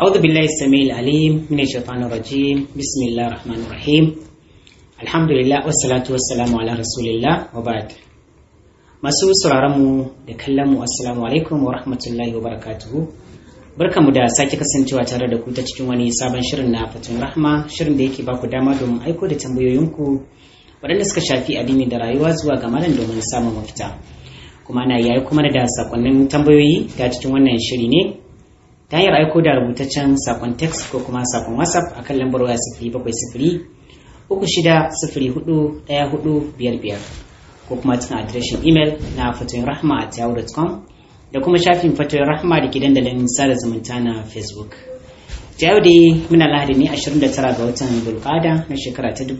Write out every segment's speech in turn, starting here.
أعوذ بالله السميع العليم من الشيطان الرجيم بسم الله الرحمن الرحيم الحمد لله والصلاة والسلام على رسول الله وبعد masu sauraronmu da kallonmu assalamu alaikum wa rahmatullahi wa barakatuhu barkamu da sake kasancewa tare da ku ta cikin wani sabon shirin na fatun rahma shirin da yake baku dama domin aiko da tambayoyinku waɗanda suka shafi addini da rayuwa zuwa ga malam domin samun mafita kuma na yayi kuma da sakonnin tambayoyi ta cikin wannan shiri ne ta hanyar aiko da rubutaccen sakon text ko kuma sakon whatsapp akan lambar waya sifiri bakwai sifiri uku shida sifiri hudu ɗaya hudu biyar biyar ko kuma cikin adireshin imel na fatoyin rahma a yahoo.com da kuma shafin fatoyin rahma da ke dandalin sada zumunta na facebook ta yau dai muna lahadi ne 29 ga watan bulkada na shekara ta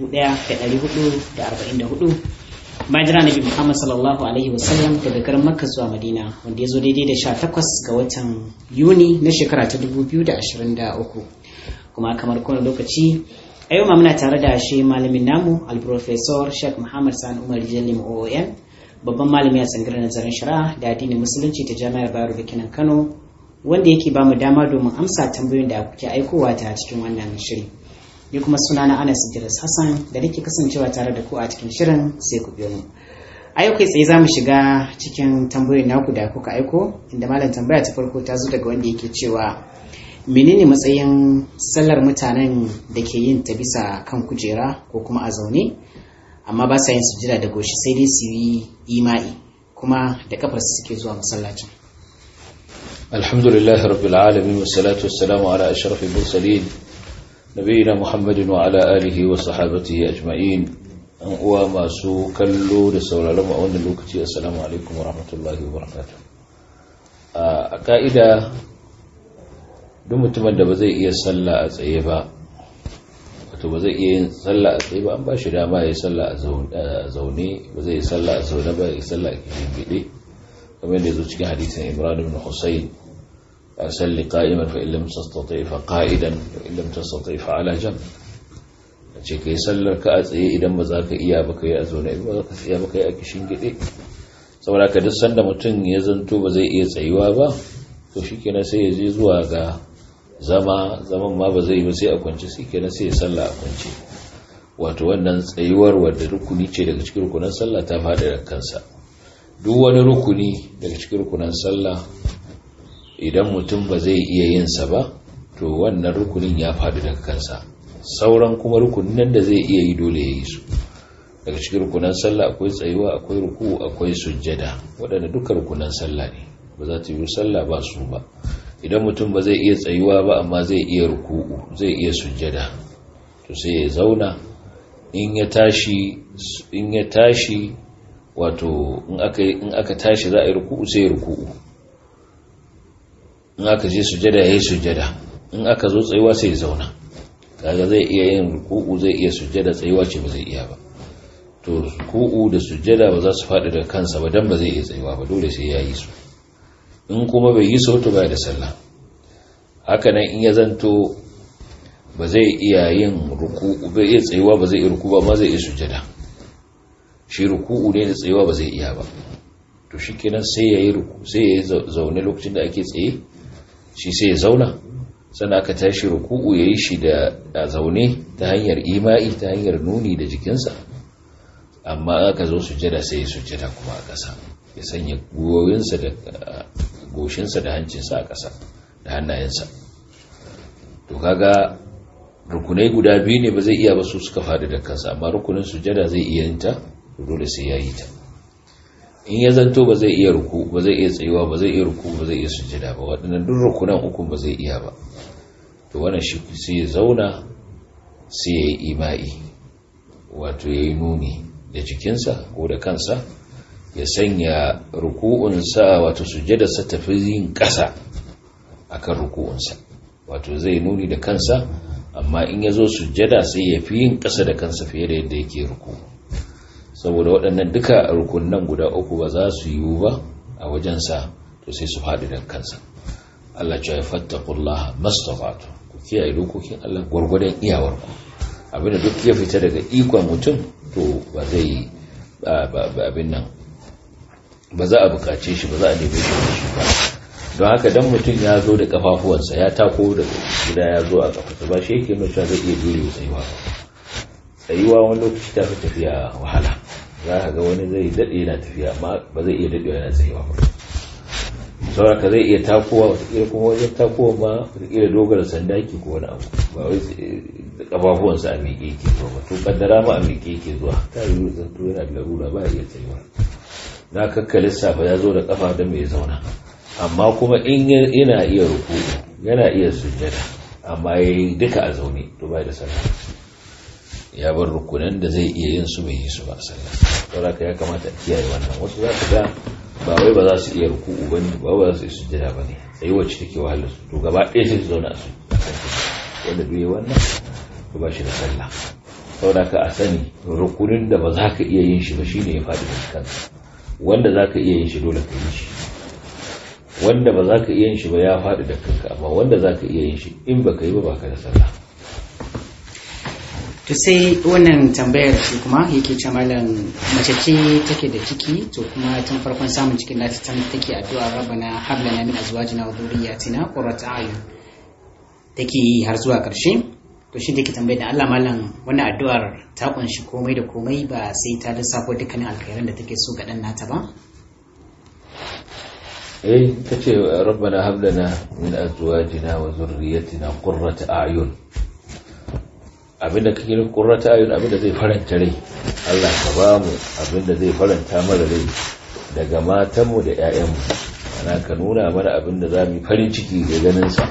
1444 bayan jira nabi muhammad sallallahu alaihi wasallam daga garin makka zuwa madina wanda ya zo daidai da 18 ga watan yuni na shekara ta 2023 kuma kamar kowane lokaci a yau ma muna tare da shi malamin namu alprofesor sheikh muhammad sani umar jalim oon babban malami a tsangirar nazarin shari'a da addinin musulunci ta jami'ar bayero da kinan kano wanda yake ba mu dama domin amsa tambayoyin da kuke aikowa ta cikin wannan shiri ni kuma suna na anas idris hassan da nake kasancewa tare da ku a cikin shirin sai ku biyo mu a yau kai tsaye za mu shiga cikin tambayoyin naku da kuka aiko inda malam tambaya ta farko ta zo daga wanda yake cewa menene matsayin sallar mutanen da ke yin ta bisa kan kujera ko kuma a zaune amma ba sa yin sujira da goshi sai dai su yi ima'i kuma da kafar su suke zuwa masallacin alhamdulillahi rabbil alamin wassalatu wassalamu ala ashrafil mursalin nabiyina muhammadin wa ala alihi wa sahabatihi ajma'in an uwa masu kallo da sauraron mu a wannan lokaci assalamu alaikum wa rahmatullahi wa barakatuh a ka'ida duk mutumin da ba zai iya sallah a tsaye ba wato ba zai iya yin sallah a tsaye ba an ba shi dama ya yi sallah a zaune ba zai yi sallah a zaune ba ya yi sallah a gide kamar yadda zo cikin hadisin imran ibn husayn a salli qa'iman fa illam tastati fa qa'idan fa illam tastati fa ala jam ce kai sallar ka a tsaye idan ba za ka iya ba kai a zaune ba za ka iya ba kai a kishin gide saboda ka duk sanda mutum ya zanto ba zai iya tsayuwa ba to shikenan sai ya je zuwa ga zama zaman ma ba zai yi ba sai a kwance sai kenan sai ya sallah a kwance wato wannan tsayuwar wadda rukuni ce daga cikin rukunan sallah ta fada da kansa duk wani rukuni daga cikin rukunan sallah idan mutum ba zai iya yin sa ba to wannan rukunin ya fadi daga kansa sauran kuma rukunin nan da zai iya yi dole ya yi su daga cikin rukunan sallah akwai tsayuwa akwai ruku akwai sujjada waɗanda duka rukunan sallah ne ba za ta yi sallah ba su ba idan mutum ba zai iya tsayuwa ba amma zai iya ruku'u zai iya sujjada to sai ya zauna in ya tashi in ya tashi wato in aka in aka tashi za a yi ruku'u sai ya ruku'u in aka je sujjada yayi sujjada in aka zo tsayuwa sai ya zauna kaga zai iya yin ruku'u zai iya sujjada tsayuwa ce ba zai iya ba to ruku'u da sujjada ba za su faɗi da kansa ba dan ba zai iya tsayuwa ba dole sai ya yi su in kuma bai yi sautu ba da sallah hakanan in ya zanto ba zai iya yin ruku bai iya tsayuwa ba zai iya ruku ba ma zai iya sujada shi ruku'u ne da tsayuwa ba zai iya ba to shi kenan sai ya yi ruku sai ya yi zaune lokacin da ake tsaye shi sai ya zauna sannan aka tashi ruku'u ya yi shi da zaune ta hanyar ima'i ta hanyar nuni da jikinsa amma aka zo sujada sai ya sujada kuma a ƙasa ya sanya gwiwoyinsa da goshinsa da hancinsa a ƙasa da hannayensa to kaga rukunai guda biyu ne ba zai iya ba su suka faɗi da kansa amma rukunin sujada zai iya yin ta dole sai ya yi ta in ya zanto ba zai iya ruku ba zai iya tsayuwa ba zai iya ruku ba zai iya sujada ba waɗannan duk rukunan uku ba zai iya ba to wannan shi sai ya zauna sai ya yi ima'i wato ya yi nuni da jikinsa ko da kansa ya sanya ruku'unsa wato sujjadarsa tafi yin ƙasa akan ruku'unsa wato zai nuni da kansa amma in ya zo sujjada sai ya fi yin ƙasa da kansa fiye da yadda yake ruku saboda waɗannan duka rukunan guda uku ba za su yiwu ba a wajensa to sai su faɗi da kansa Allah ce ya fattakullaha mastafatu ku kiyaye dokokin Allah gwargwadon iyawarku abinda duk ya fita daga ikon mutum to ba zai abin nan ba za a bukace shi ba za a neme shi da shi ba don haka dan mutum ya zo da kafafuwansa ya tako da gida ya zo a kafa ba shi yake nuna zai iya jure tsayuwa ba tsayuwa wani lokaci ta fi tafiya wahala za ka ga wani zai daɗe yana tafiya amma ba zai iya daɗewa yana tsayuwa ba sauraka zai iya takowa wataƙila kuma wajen takowa ma wataƙila dogara sanda yake ko wani abu ba wai da ƙafafuwansa a miƙe yake zuwa ba to kaddara ma a miƙe yake zuwa ta yi zanto yana da larura ba iya tsayuwa na kakka lissafa ya zo da ƙafa don mai zauna amma kuma in yana iya ruku yana iya sujjada amma ya yi duka a zaune to ba da sallah ya bar rukunan da zai iya yin su bai yi su ba sallah saboda ya kamata a kiyaye wannan wasu za ka ga ba wai ba za su iya ruku'u ba ne ba ba za su yi sujjada ba ne sai wacce take wahalar su to gaba ɗaya sai su zauna a su wanda bai wannan to ba shi da sallah saboda ka a sani rukunin da ba za ka iya yin shi ba shine ya faɗi da kansa wanda za ka iya yin shi dole ka yi shi wanda ba za ka iya yin shi ba ya faɗi da kanka amma wanda za ka iya yin shi in ba ka yi ba ba ka da sallah to sai wannan tambayar shi kuma yake ce malam mace ce take da ciki to kuma tun farkon samun cikin nata ta take addu'a rabbana hab lana min azwajina wa dhurriyyatina qurrata a'yun take yi har zuwa karshe to shi take tambayar da Allah malam wannan addu'ar ta kunshi komai da komai ba sai ta lissafo dukkanin alkhairan da take so ga dan nata ba eh tace rabbana hab lana min azwajina wa dhurriyyatina qurrata a'yun abinda kake nufi qurrata a'yun abinda zai faranta rai Allah ka ba mu abinda zai faranta mana rai daga matanmu da 'ya'yanmu ana ka nuna mana abinda za mu yi farin ciki da ganin sa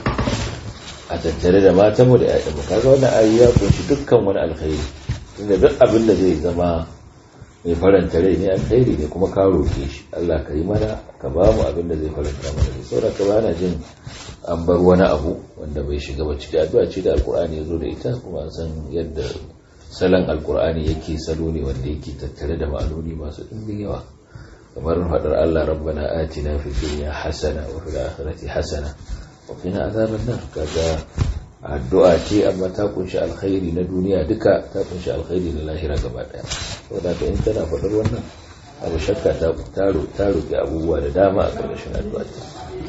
a tattare da matanmu da 'ya'yanmu kaga wannan ayi ya kunshi dukkan wani alkhairi tunda duk abinda zai zama mai faranta rai ne alkhairi ne kuma ka roke shi Allah ka yi mana ka ba mu abinda zai faranta mana rai saboda ka bana jin an bar wani abu wanda bai shiga ba ciki addu'a ce da alkur'ani ya zo da ita kuma an san yadda salon alkur'ani yake salo ne wanda yake tattare da ma'anoni masu ɗimbin yawa kamar faɗar Allah rabbana atina fid dunya hasana wa fil akhirati hasana wa qina azaban nar kaga addu'a ce amma ta kunshi alkhairi na duniya duka ta kunshi alkhairi na lahira gaba daya saboda ka in tana faɗar wannan abu shakka ta ta roƙi abubuwa da dama a ƙarƙashin addu'a ta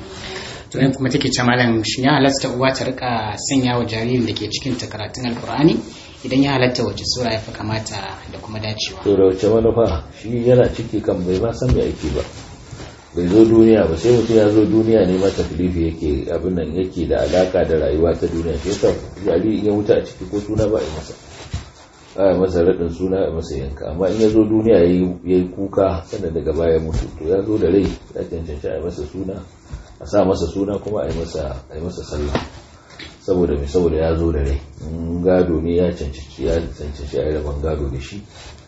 to yan kuma take ce malam shin ya halatta uwa ta rika sanya wa jaririn da ke cikin ta karatun alkur'ani idan ya halatta wace sura ya fi kamata da kuma dacewa to da wace manufa shi yana ciki kan bai ma san me yake ba bai zo duniya ba sai mutum ya zo duniya ne mata filifi yake abin nan yake da alaka da rayuwa ta duniya shi yasa jariri in ya mutu a ciki ko suna ba a yi masa ba a masa raɗin suna a masa yanka amma in ya zo duniya ya yi kuka sannan daga baya mutu to ya zo da rai ya cancanci a yi masa suna a sa masa suna kuma a yi masa sallah saboda mai saboda ya zo da rai in gado ne ya cancanci ya cancanci a yi rabon gado da shi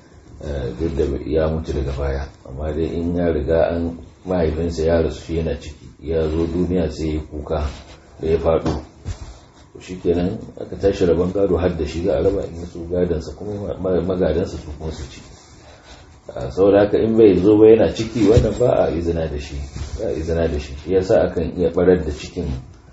duk da ya mutu daga baya amma dai in ya riga an mahaifinsa ya rasu shi yana ciki ya zo duniya sai ya kuka da ya faɗo shi kenan aka tashi rabon gado har da shi za a raba in su gadansa kuma magadansa su kuma su ci saboda haka in bai zo ba yana ciki wannan ba a izina da shi ba a izina da shi shi yasa akan iya barar da cikin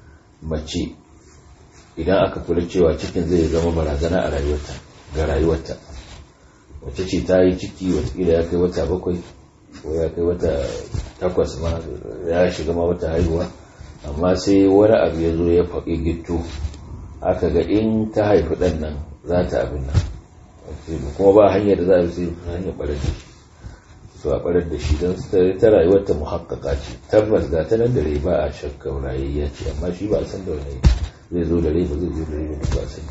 mace idan aka kula cewa cikin zai zama barazana a rayuwarta ga rayuwarta wace ce ta yi ciki watakila ya kai wata bakwai ko ya kai wata takwas ma ya shiga ma wata haihuwa amma sai wani abu ya zo ya faɗi gitto aka ga in ta haifi ɗan nan za ta abin nan kuma ba hanyar da za a sai hanyar ɓarar da shi to a ɓarar da shi don ta rayuwar ta muhakkaka ce tabbas ga ta nan da rai ba a shakkar rayayya ce amma shi ba a san da wani zai zo da rai ba zai zo da rai ba ba san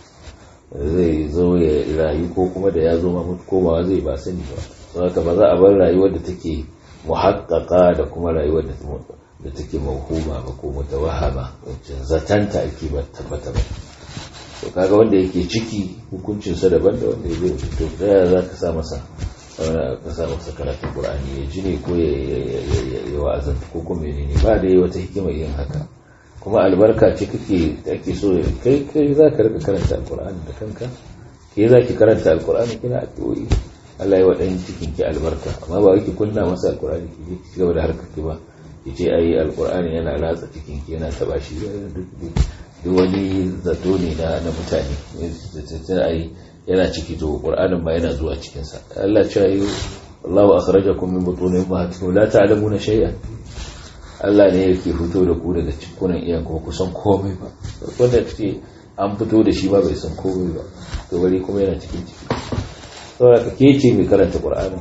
zai zo ya rayu ko kuma da ya zo ma mutu komawa zai ba sani ba don haka ba za a bar rayuwar da take muhakkaka da kuma rayuwar da da take mawhuma ba ko mutawahama wacce zatanta ake ba tabbata ba to kaga wanda yake ciki hukuncin sa daban da wanda yake to da ya za ka sa masa ka sa masa karatun qur'ani ya ji ne ko ya ya wa'azan ko kuma menene ba da wata hikima yin haka kuma albarka ce kake ake so kai kai za ka rika karanta alqur'ani da kanka ke za ki karanta alqur'ani kina addu'o'i Allah ya wadan cikin ki albarka amma ba wai ki kunna masa alqur'ani ki ci gaba da harkar ki ba yace ai alkur'ani yana ratsa cikin ki yana taba shi duk wani zato ne na na mutane ta ai yana ciki to qur'anin ma yana zuwa cikin sa Allah ya yi Allahu akhrajakum min butuni ummahatikum la ta'lamuna shay'an Allah ne yake fito da ku daga cikunan iyan kuma kusan komai ba wanda ce an fito da shi ba bai san komai ba to bari kuma yana cikin ciki saboda ka ke ce mai karanta qur'ani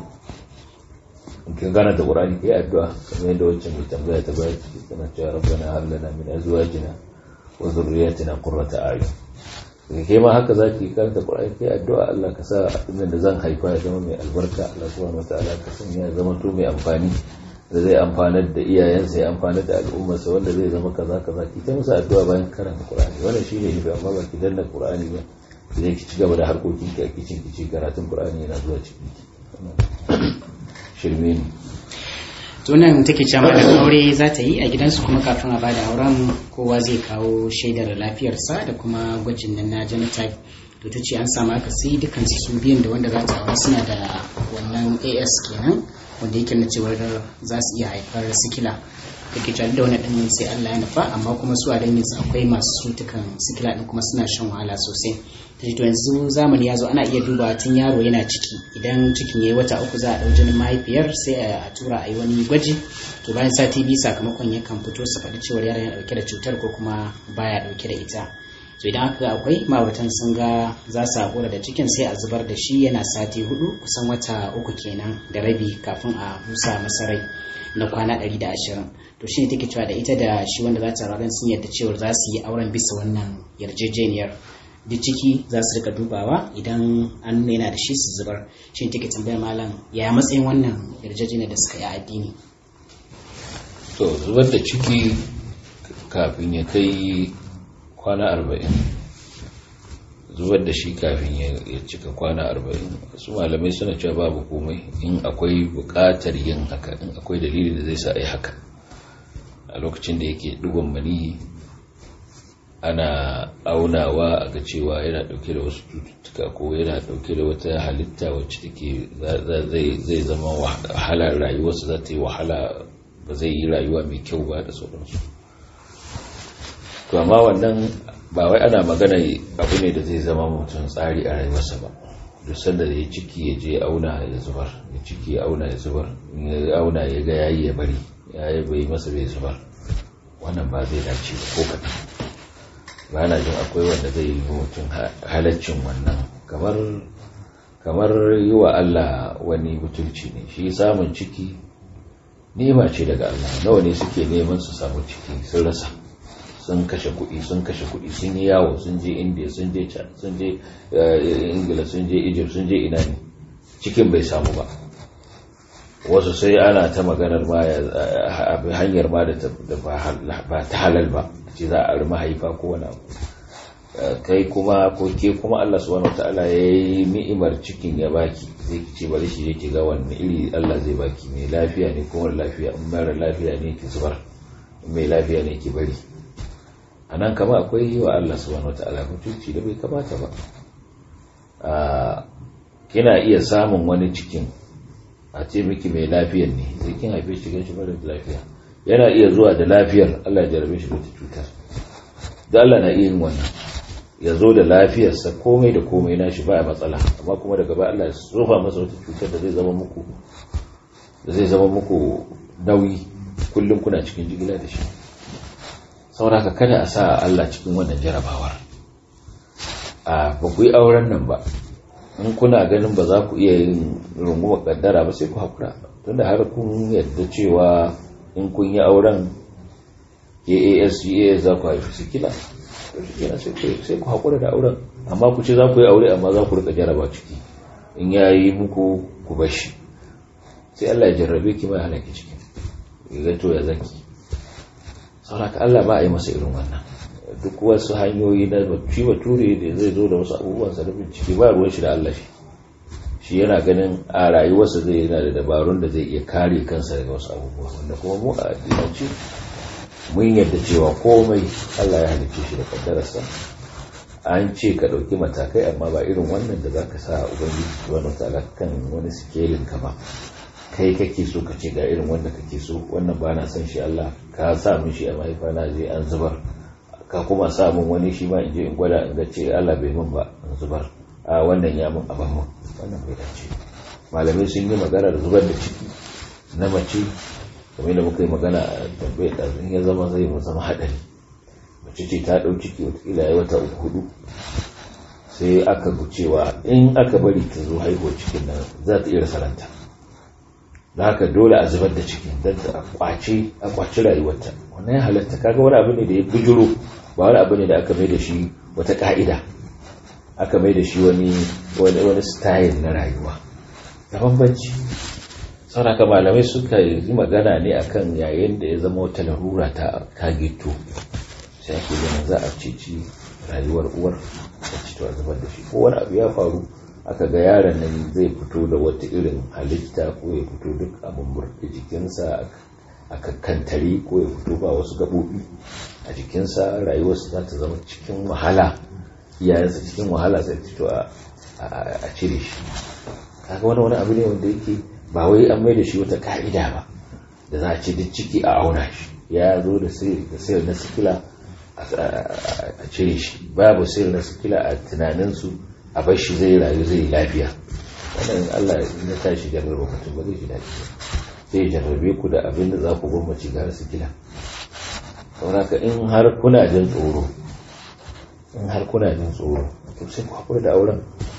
in kin gana da qur'ani kai addu'a kamar yadda wancan mai tambaya ta bayar ciki tana cewa rabbana hab lana min azwajina wa dhurriyyatina qurrata a'yun kai ma haka zaki karanta qur'ani kai addu'a Allah ka sa abin da zan haifa ya zama mai albarka Allah subhanahu wataala ka sanya ya zama to mai amfani da zai amfanar da iyayensa ya amfanar da al'ummarsa wanda zai zama kaza kaza ki ta musu addu'a bayan karanta qur'ani wannan shine ne amma ba ki danna qur'ani ba zai ki ci gaba da harkokin ki a kicin ki ci karatun qur'ani yana zuwa cikin ki shirme ne tunan take cewa da aure za ta yi a gidansu kuma kafin a bada auren kowa zai kawo shaidar lafiyarsa da kuma gwajin nan na genotype to ta ce an samu aka sai dukkan su biyan da wanda za ta aure suna da wannan as kenan wanda yake na cewar za su iya haifar sikila da ke da wani ɗin sai Allah ya nufa amma kuma su a dangin su akwai masu cutukan sikila ɗin kuma suna shan wahala sosai ta to yanzu zamani ya zo ana iya duba tun yaro yana ciki idan cikin ya yi wata uku za a ɗau jinin mahaifiyar sai a tura a yi wani gwaji to bayan sati biyu sakamakon yakan fito su faɗi cewar yaron yana ɗauke da cutar ko kuma baya ɗauke da ita to idan aka akwai ma'auratan sun ga za su haƙura da cikin sai a zubar da shi yana sati hudu kusan wata uku kenan da rabi kafin a busa masa rai na kwana ɗari da ashirin to shi ne take cewa da ita da shi wanda za ta ranar sun yadda cewar za su yi auren bisa wannan yarjejeniyar duk ciki za su rika dubawa idan an nuna yana da shi su zubar shi ne take tambayar malam ya matsayin wannan yarjejeniyar da suka yi addini to zubar da ciki kafin ya kai kwana arba'in zubar da shi kafin ya cika kwana arba'in su malamai suna cewa babu komai in akwai buƙatar yin haka in akwai dalili da zai sa a yi haka a lokacin da yake dugon mani ana aunawa a ga cewa yana dauke da wasu cututtuka ko yana dauke da wata halitta wacce take zai zama wahala rayuwarsa za ta yi wahala ba zai yi rayuwa mai kyau ba da sauransu to amma wannan ba wai ana magana abu ne da zai zama mutum tsari a rayuwarsa ba duk sanda da ya ciki ya je auna ya zubar ya ciki ya auna ya zubar ya auna ya ga yayi ya bari yayi bai masa bai zubar wannan ba zai dace ba ko kaɗan ba na jin akwai wanda zai yi mutum halaccin wannan kamar kamar yi wa Allah wani butulci ne shi samun ciki nema ce daga Allah nawa ne suke neman su samu ciki sun rasa sun kashe kuɗi sun kashe kuɗi sun yi yawo sun je india sun je can sun je ingila sun je egypt sun je ina ne cikin bai samu ba wasu sai ana ta maganar ma hanyar ma da ba ta halal ba ce za a mahaifa ko wani abu kai kuma ko ke kuma Allah subhanahu wataala ya yi ni'imar cikin ya baki zai ce bari shi yake ga wanne iri Allah zai baki mai lafiya ne ko wani lafiya in mara lafiya ne ki zubar mai lafiya ne ki bari a nan kama akwai yi wa Allah subhanahu wataala mutunci da bai kamata ba kina iya samun wani cikin a ce miki mai lafiyar ne sai kin haife shi gan shi mara lafiya yana iya zuwa da lafiyar Allah ya jarabe shi da cutar da Allah na iya yin wannan ya zo da lafiyarsa komai da komai na shi ba matsala amma kuma daga ba Allah ya rufa masa wata cutar da zai zama muku da zai zama muku nauyi kullum kuna cikin jigila da shi saboda kada a sa Allah cikin wannan jarabawar a ba ku yi auren nan ba in kuna ganin ba za ku iya yin rungumar kaddara ba sai ku haƙura tunda har kun yadda cewa in kun yi auren AASGA za ku haifi sikila sai ku haƙura da auren amma ku ce za ku yi aure amma za ku rika jaraba ciki in ya yi muku ku bashi sai Allah ya jarrabe ki mai hana ki ciki ya to ya zaki sauraka Allah ba a yi masa irin wannan duk wasu hanyoyi na shi bature da zai zo da wasu abubuwan sa da bincike ba ruwan shi da Allah shi shi yana ganin a rayuwarsa zai yana da dabarun da zai iya kare kansa daga wasu abubuwa wanda kuma mu a addinance mun yarda cewa komai Allah ya halicce shi da kaddararsa an ce ka ɗauki matakai amma ba irin wannan da zaka sa ubangiji wani ta'ala kan wani sikelin ka ba kai kake so ka ce ga irin wanda kake so wannan ba na son shi Allah ka sa min shi a mahaifa na je an zubar ka kuma sa min wani shi ma in je in gwada in ga ce Allah bai min ba in zubar a wannan ya min aban mun wannan bai dace malamai sun yi magana da zubar da ciki na mace kamar da muka yi magana a tambayi ɗazin ya zama zai zama haɗari mace ce ta ɗau ciki watakila ya wata uku hudu sai aka gucewa in aka bari ta zo haihuwar cikin nan za ta iya rasa ranta da haka dole a zubar da cikin don ta kwace a kwaci rayuwarta wannan ya halatta kaga wani abu ne da ya bujuro ba wani abu ne da aka mai da shi wata ka'ida aka mai da shi wani wani style na rayuwa da bambanci sauraka malamai suka yi magana ne akan yayin da ya zama wata larura ta kagito sai ake ganin za a ceci rayuwar uwar da cito a zubar da shi ko wani abu ya faru aka ga yaron nan zai fito da wata irin halitta ko ya fito duk abin murɗe jikinsa a kakkantare ko ya fito ba wasu gaɓoɓi a jikinsa rayuwarsa za ta zama cikin wahala iyayensa cikin wahala sai fito a cire shi kaga wani wani abu ne wanda yake ba wai an mai da shi wata ka'ida ba da za a ce duk ciki a auna shi ya zo da sayar na sikila a cire shi babu sayar na sikila a tunaninsu a bar shi zai rayu zai lafiya wannan Allah ya tashi jarraba mutum ba zai ji daɗi zai jarrabe ku da abin da za ku gwammaci gara sikila saboda in har kuna jin tsoro in har kuna jin tsoro to sai ku haƙura da auren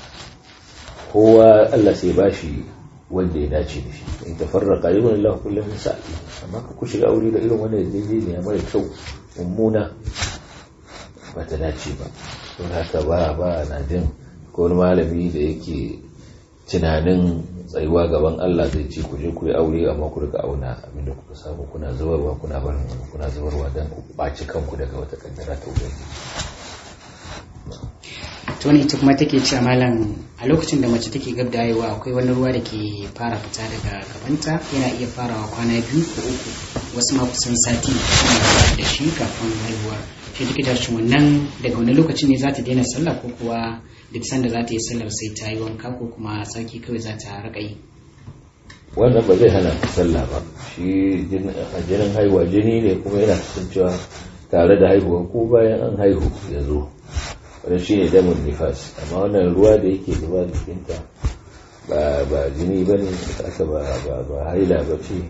kowa Allah sai ba shi wanda ya dace da shi in tafarraqa yawon Allah kullum sa'i amma ka ku shiga aure da irin wannan yarjejeniya mara kyau mummuna ba ta dace ba don haka ba ba na jin ko wani malami da yake tunanin tsayuwa gaban Allah zai ce ku je ku yi aure amma ku rika auna abinda kuka samu kuna zubarwa kuna barin kuna zubarwa don ku ɓaci kanku daga wata kaddara ta ubangiji to ne ita kuma take cewa malam a lokacin da mace take gab da haihuwa akwai wani ruwa da ke fara fita daga gabanta yana iya farawa kwana biyu ko uku wasu ma kusan sati suna da shi kafin haihuwar shi take tashi wannan daga wani lokacin ne za ta daina sallah ko kuwa duk sanda za ta yi sallar sai ta yi wanka ko kuma sarki kawai za ta raka yi wannan ba zai hana ta sallah ba shi jinin haihuwa jini ne kuma yana kasancewa tare da haihuwa ko bayan an haihu ya zo wani shi ne damun nifas amma wannan ruwa da yake zuba jikinta ba jini ba ne aka ba haila ba ce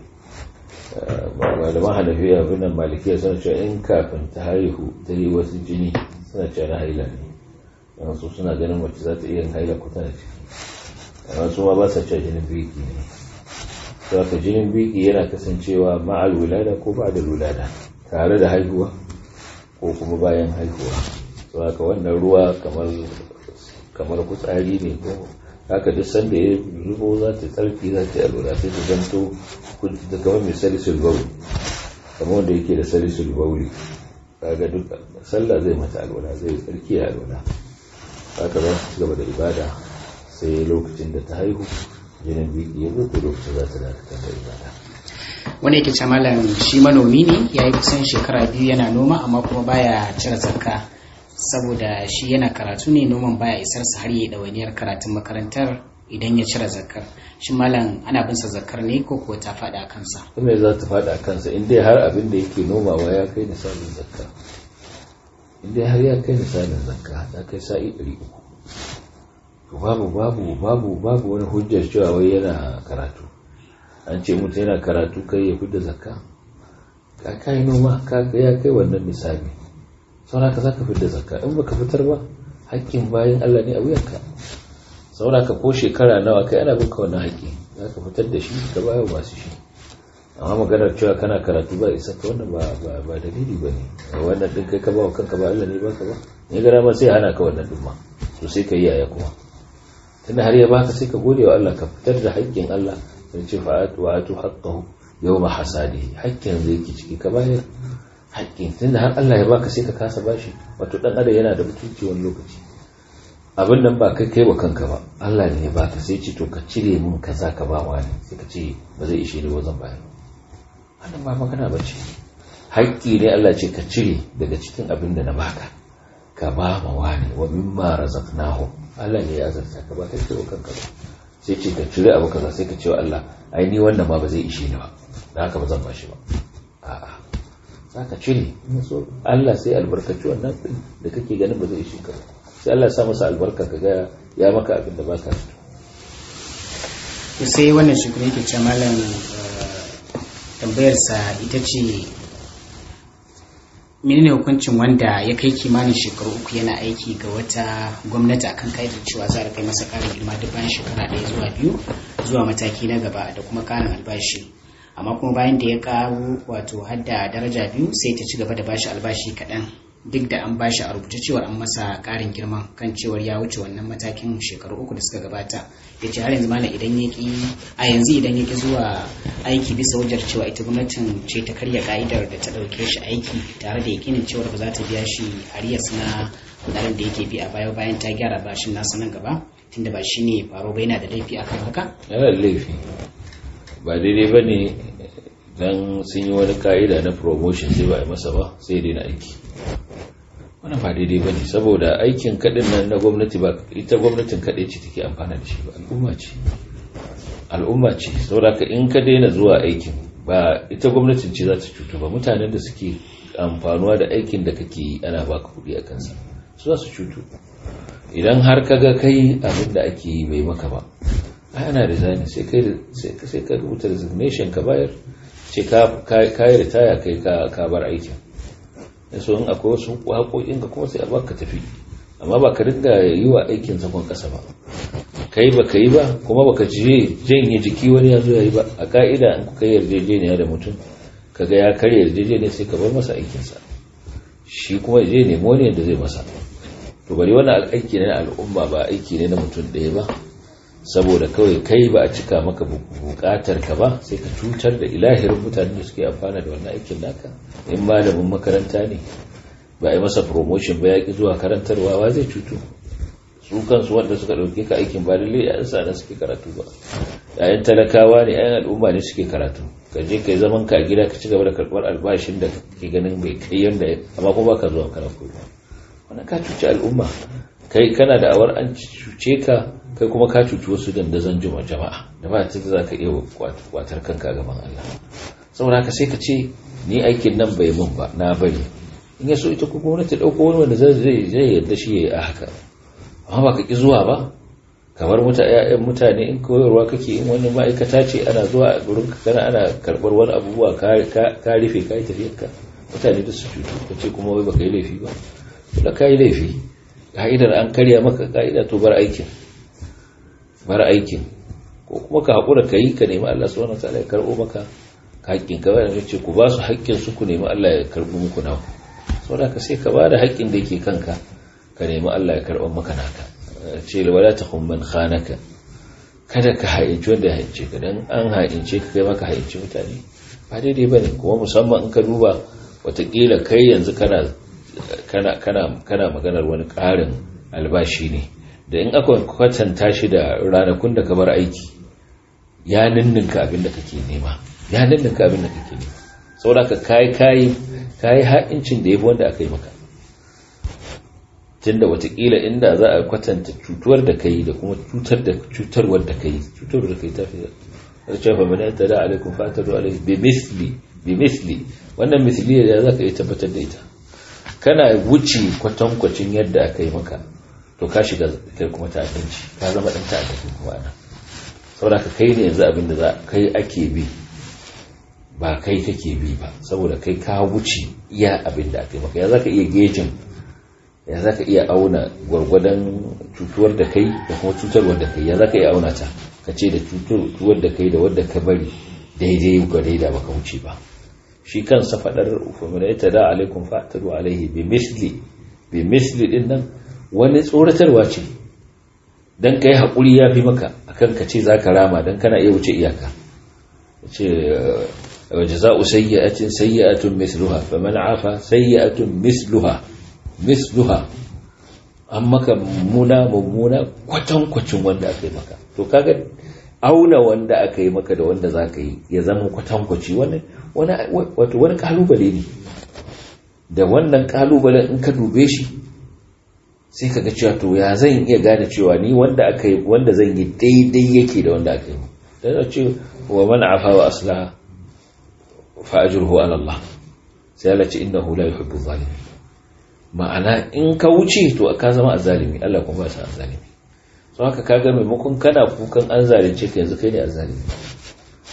malaman hanafiya abin nan malikiya suna cewa in kafin ta haihu ta yi wasu jini suna cewa na haila ne don su suna ganin mace za ta iya yin haila ko tana ciki amma su ma ba sa cewa jinin biki ne to haka jinin biki yana kasancewa ma'al wulada ko ba da wulada tare da haihuwa ko kuma bayan haihuwa to haka wannan ruwa kamar kamar kutsari ne ko haka duk sanda ya zubo za ta tsarki za ta yi alwala sai ta zanto da kamar mai salisul bauli kamar wanda yake da salisul bauli kaga duk sallah zai mata alwala zai tsarki ya alwala haka za su gaba da ibada sai lokacin da ta haihu jinin biki ya zo lokacin za ta dakatar da ibada wanda yake ce malam shi manomi ne ya yi kusan shekara biyu yana noma amma kuma baya cire zakka saboda shi yana karatu ne noman baya isar sa har yi ɗawainiyar karatun makarantar idan ya cire zakkar shi malam ana bin sa zakkar ne ko kuwa ta faɗa a kansa kuma za ta faɗa a kansa in dai har abin da yake nomawa ya kai misalin zakka in dai har ya kai misalin zakka ta kai sa'i ɗari uku to babu babu babu babu wani hujjar cewa wai yana karatu an ce mutum yana karatu kai ya fidda zakka ka kai noma ka ya kai wannan misali sauraka za ka fidda zakka in baka fitar ba hakkin bayan Allah ne a wuyanka sauraka ko shekara nawa kai ana binka wannan haƙƙi za ka fitar da shi ka bayo masu shi amma maganar cewa kana karatu ba isa ka wannan ba dalili ba ne wannan ɗin kai ka ba wa kanka ba Allah ne baka ba ne gara ma sai hana ka wannan ɗin ma to sai ka yi yaya kuma tunda har ya baka sai ka gode wa Allah ka fitar da haƙƙin Allah sai ce fa'atu wa atu haqqahu yawma hasadi haƙƙin zai ki ciki ka bayar haƙƙin tunda har Allah ya baka sai ka kasa bashi wato dan adam yana da mutunci wani lokaci abin nan ba kai kai wa kanka ba Allah ne ya baka sai ce to ka cire mun kaza ka ba wani sai ka ce ba zai ishe ni ba zan bayar wannan ba magana ba ce haƙƙi ne Allah ce ka cire daga cikin abin da na baka ka ba ma wani wa mimma razaqnahu Allah ne ya azarta ka ba kai kai wa kanka ba sai ce ka cire abu kaza sai ka ce wa Allah ai ni wannan ma ba zai ishe ni ba dan haka ba zan bashi ba a'a za ka cire so Allah sai albarkaci wannan din da kake ganin ba zai ishe ka sai Allah sa masa albarka ka ga ya maka abin da baka so to sai wannan shi kuma yake ce malam tambayarsa ita ce menene hukuncin wanda ya kai kimanin shekaru uku yana aiki ga wata gwamnati akan ka'idar cewa za a kai masa ƙarin girma duk bayan shekara ɗaya zuwa biyu zuwa mataki na gaba da kuma ƙarin albashi amma kuma bayan da ya ƙaru wato hadda daraja biyu sai ta ci gaba da bashi albashi kaɗan duk da an bashi a rubuce cewar an masa ƙarin girma kan cewar ya wuce wannan matakin shekaru uku da suka gabata ya ce har yanzu malam idan ya ki a yanzu idan ya ki zuwa aiki bisa wajar cewa ita gwamnatin ce ta karya ka'idar da ta ɗauke shi aiki tare da yakinin cewar ba za ta biya shi ariyas na kudaden da yake bi a baya bayan ta gyara bashin nasa nan gaba tunda ba shi ne faro ba yana da laifi akan haka yana da laifi ba daidai ba ne don sun yi wani ka'ida na promotion sai ba a masa ba sai daina aiki wannan ba daidai ba ne saboda aikin kaɗin nan na gwamnati ba ita gwamnatin kaɗai ce take amfana da shi ba al'umma ce al'umma ce saboda ka in ka daina zuwa aikin ba ita gwamnatin ce za ta cutu ba mutanen da suke amfanuwa da aikin da kake yi ana baka kuɗi a kansa su za su cutu idan har ka ga kai abin da ake yi bai maka ba ai ana resign sai kai sai ka rubuta resignation ka bayar ce ka yi ritaya kai ka bar aikin da so in akwai wasu haƙoƙin ka kuma sai a baka tafi amma ba ka ringa yi wa aikin zakon ƙasa ba kai ba ka yi ba kuma ba ka janye jiki wani ya zo ya yi ba a ka'ida in kuka yi yarjejeniya da mutum ka ga ya karya yarjejeniya sai ka bar masa aikinsa shi kuma ya je nemo wani yadda zai masa to bari wannan aiki ne na al'umma ba aiki ne na mutum ɗaya ba saboda kawai kai ba a cika maka bukatar ka ba sai ka cutar da ilahirin mutanen da suke amfana da wannan aikin naka in malamin makaranta ne ba a yi masa promotion ba ya ki zuwa karantarwa wa zai cutu su kansu wanda suka ɗauke ka aikin ba lalle yayan sa suke karatu ba yayan talakawa ne yayan al'umma ne suke karatu ka je ka yi zaman ka a gida ka ci gaba da karɓar albashin da kake ganin bai kai yanda amma kuma baka zuwa kana koyo wannan ka cuci al'umma kai kana da awar an cuce ka kai kuma ka cuci wasu dandazon jama'a da ba ta za ka iya kwatar kanka gaban Allah saboda haka sai ka ce ni aikin nan bai mun ba na bari in ya so ita kuma gwamnati ɗauko wani wanda zai zai yarda shi ya yi a haka amma ba ka ki zuwa ba kamar ƴaƴan mutane in koyarwa kake in wani ma'aikata ce ana zuwa a gurin ka kana ana karɓar wani abubuwa ka rufe ka yi tafiyarka mutane da su cutu ka ce kuma wai baka yi laifi ba da ka yi laifi ka'idar an karya maka ka'ida to bar aikin bar aikin ko kuma ka haƙura ka yi ka nemi Allah subhanahu wataala ya karɓo maka haƙƙin ka bayan ce ku ba su haƙƙin su ku nemi Allah ya karɓo muku naku saboda ka sai ka ba da haƙƙin da yake kanka ka nemi Allah ya karɓo maka naka ce wala takhum man khanaka kada ka haƙinci wanda ya haƙince ka dan an haƙince ka kai maka haƙinci mutane ba daidai bane kuma musamman in ka duba watakila kai yanzu kana kana kana kana maganar wani ƙarin albashi ne da in aka kwatanta shi da ranakun da ka bar aiki ya ninninka abin da kake nema ya ninninka abin da kake nema saboda ka kai kai kai ha'incin da yafi wanda aka yi maka tunda watakila inda za a kwatanta cutuwar da kai da kuma cutar da cutarwar da kai cutarwar da kai ta fi da cewa man yanta da alaikum fataru alaihi bi misli bi misli wannan misli da za ka yi tabbatar da ita kana wuce kwatankwacin yadda aka yi maka to ka shiga kai kuma ta'addanci ka zama dan ta'addanci kuma ana saboda ka kai ne yanzu abin da za kai ake bi ba kai kake bi ba saboda kai ka wuce iya abin da aka yi maka ya zaka iya gejin ya zaka iya auna gwargwadon cutuwar da kai da kuma cutarwar da kai ya zaka iya auna ta ka ce da cutuwar da kai da wadda ka bari daidai ga daida baka wuce ba shi kansa fadar ufamina da alaikum fa'tadu alaihi bi misli bi misli din nan wani tsoratarwa ce don ka yi haƙuri ya fi maka akan ka ce za ka rama don kana iya wuce iyaka ce waje za'u sayya'atin sayya'atun misluha fa man afa sayya'atun misluha misluha an maka mummuna mummuna kwatankwacin wanda aka yi maka to kaga auna wanda aka yi maka da wanda za ka yi ya zama kwatankwaci wani wato wani kalubale ne da wannan kalubalen in ka dube shi sai ka ga cewa to ya zan iya gane cewa ni wanda aka yi wanda zan yi daidai yake da wanda aka yi da ce wa man afa wa aslaha fa ajruhu ala Allah sai Allah ce innahu la yuhibbu zalimin ma'ana in ka wuce to ka zama azzalimi Allah kuma ba sa azzalimi so haka kaga maimakon kana kukan an zalunce ka yanzu kai ne azzalimi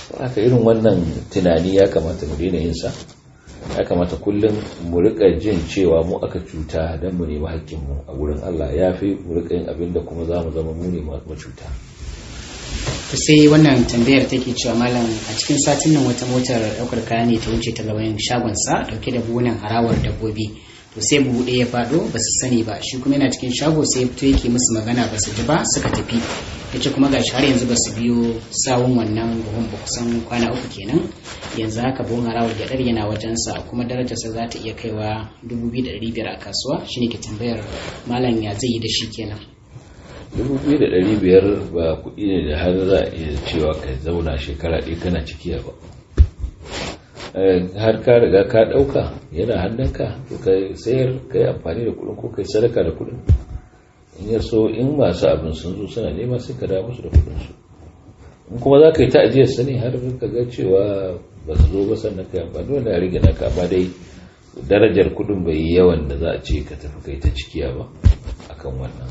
haka irin wannan tunani ya kamata mu daina yin sa ya kamata kullum mu rika jin cewa mu aka cuta don mu nemi haƙƙinmu a wurin Allah ya fi mu rika yin abin da kuma za mu zama mu ne cuta. to sai wannan tambayar take cewa malam a cikin satin nan wata motar ɗaukar kaya ne ta wuce ta gaban shagonsa ɗauke da buhunan harawar dabbobi to sai buhu ɗaya ya faɗo ba su sani ba shi kuma yana cikin shago sai fito yake musu magana ba su ji ba suka tafi ya ce kuma gashi har yanzu ba su biyo sawun wannan buhun ba kusan kwana uku kenan yanzu haka buhun harawar gyaɗar yana wajensa kuma darajarsa za ta iya kaiwa dubu biyu da ɗari biyar a kasuwa shine ke tambayar malam ya zai yi da shi kenan dubu biyu da ɗari biyar ba kuɗi ne da har za a iya cewa ka zauna shekara ɗaya kana cikiya ba har ka riga ka ɗauka yana hannunka to ka sayar ka yi amfani da kuɗin ko ka yi sadaka da kuɗin in ya so in masu abin sun zo suna nema sai ka dawo musu da kuɗin su in kuma za ka yi ta'ajiyar sani har ka ga cewa ba su zo ba sannan ka yi amfani wanda ya rage naka amma dai darajar kuɗin bai yi yawan da za a ce ka tafi kai ta cikiya ba akan wannan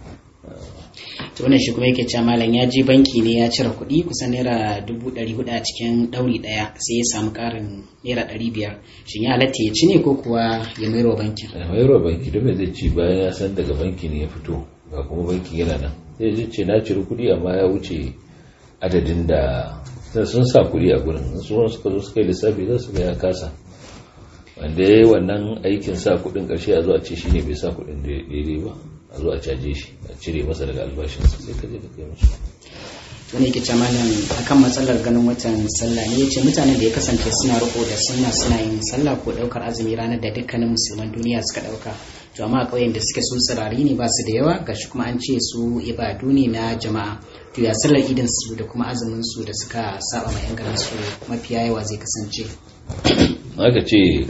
to wannan shi kuma yake cewa malam ya je banki ne ya cire kuɗi kusan naira dubu ɗari hudu a cikin ɗauri ɗaya sai ya samu ƙarin naira ɗari biyar shin ya halatta ya ci ne ko kuwa ya mairo bankin ya mairo banki don zai ci bayan ya san daga banki ne ya fito ga kuma banki yana nan zai ji ce na cire kuɗi amma ya wuce adadin da sun sa kuɗi a gurin su wani suka zo suka yi lissafi za su ga ya kasa wanda ya yi wannan aikin sa kuɗin ƙarshe a zo a ce shi ne bai sa kuɗin daidai ba a zo a caje shi a cire masa daga albashinsa sai ka je ka kai musu wani yake ce malam akan matsalar ganin watan sallah ne yace mutanen da ya kasance suna riko da sunna suna yin sallah ko daukar azumi ranar da dukkanin musulman duniya suka dauka to amma a ƙauyen da suke su tsirari ne ba su da yawa gashi kuma an ce su ibadu ne na jama'a to ya sallar idin su da kuma azumin su da suka saba ma yan garin su mafiya yawa zai kasance haka ce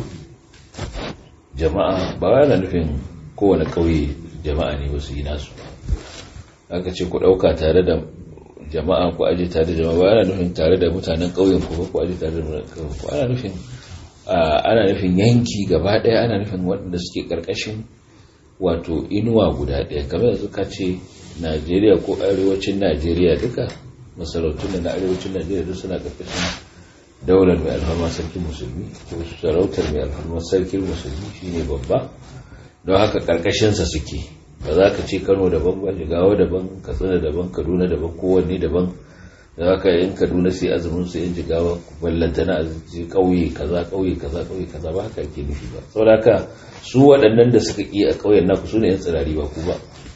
jama'a ba yana nufin kowane ƙauye jama'a ne wasu yi nasu aka ce ku ɗauka tare da jama'a ku aje tare da jama'a ba ana nufin tare da mutanen ƙauyen ku ku aje tare da mutanen ƙauyen ku ana nufin ana nufin yanki gaba ɗaya ana nufin waɗanda suke ƙarƙashin wato inuwa guda ɗaya kamar yanzu ka ce najeriya ko arewacin najeriya duka masarautun da na arewacin najeriya duk suna ƙarƙashin daular mai alfarma sarkin musulmi ko sarautar mai alfarma sarkin musulmi shine babba don haka ƙarƙashinsa suke ba za ka ce kano daban ba jigawa daban katsina daban kaduna daban kowanne daban da haka yin kaduna sai azumin su yin jigawa ballanta na azumin ƙauye kaza ƙauye kaza ƙauye kaza ba haka ake nufi ba saboda haka su waɗannan da suka ƙi a ƙauyen naku su ne yan tsirari ba ku ba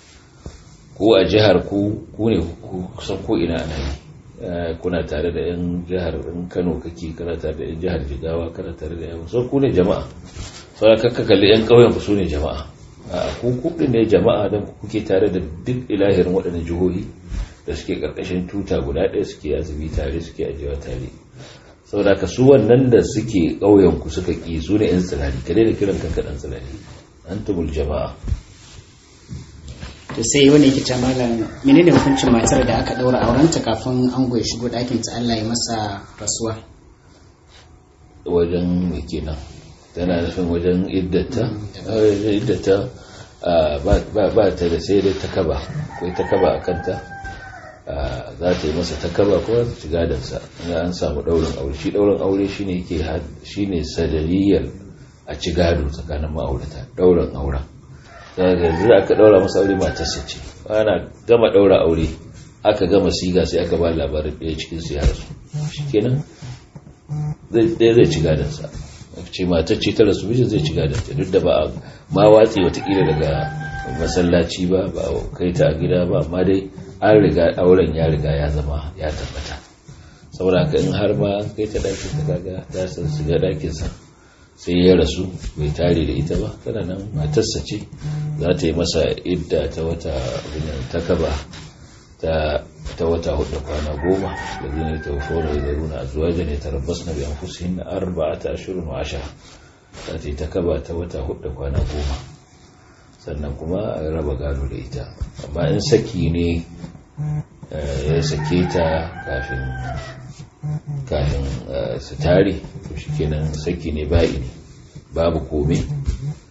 ko a jihar ku ku ne kusan ko ina ana yi kuna tare da yan jihar in kano kake kana tare da yan jihar jigawa kana tare da yan so ku ne jama'a saboda kakka kalli yan ƙauyen ku su ne jama'a ku kuɗin ne jama'a don kuke tare da duk ilahirin waɗannan jihohi da suke ƙarƙashin tuta guda ɗaya suke azumi tare suke ajiyewa tare saboda ka su wannan da suke ƙauyen ku suka ƙi su ne 'yan tsirari ka daina kiran kanka ɗan tsirari an tumul jama'a to sai wani yake ce malam menene hukuncin matar da aka ɗaura aurenta kafin an goyi shigo ɗakin ta Allah ya masa rasuwa wajen me kenan tana nufin wajen iddata iddata ba ta da sai dai ta kaba akwai ta kaba a kanta za ta yi masa ta kaba ko za ta ci gadansa ina an samu daurin aure shi daurin aure shine yake shine sadariyar a ci gado tsakanin ma'aurata daurin auren daga yanzu da aka daura masa aure matarsa ce ana gama daura aure aka gama siga sai aka ba labarin ɗaya cikin su ya rasu shikenan ɗaya zai ci gadansa ce matar ce ta rasu mijin zai ci gadanta duk da ba ma watsi watakila daga masallaci ba ba kai ta a gida ba amma dai an riga auren ya riga ya zama ya tabbata saboda ka in har ma kai ta ɗakin ta kaga ta san shiga ɗakinsa sai ya rasu bai tare da ita ba tana nan matarsa ce za ta yi masa idda ta wata ta kaba ta wata hudu kwana goma da zai ta fara da runa a zuwa ne ta rabbas na biyan fusihin na arba ta ashirin wa asha ta ce ta kaba ta wata hudu kwana goma sannan kuma a raba gado da ita amma in saki ne ya sake ta kafin kafin su tare to shi kenan saki ne ba'i babu komai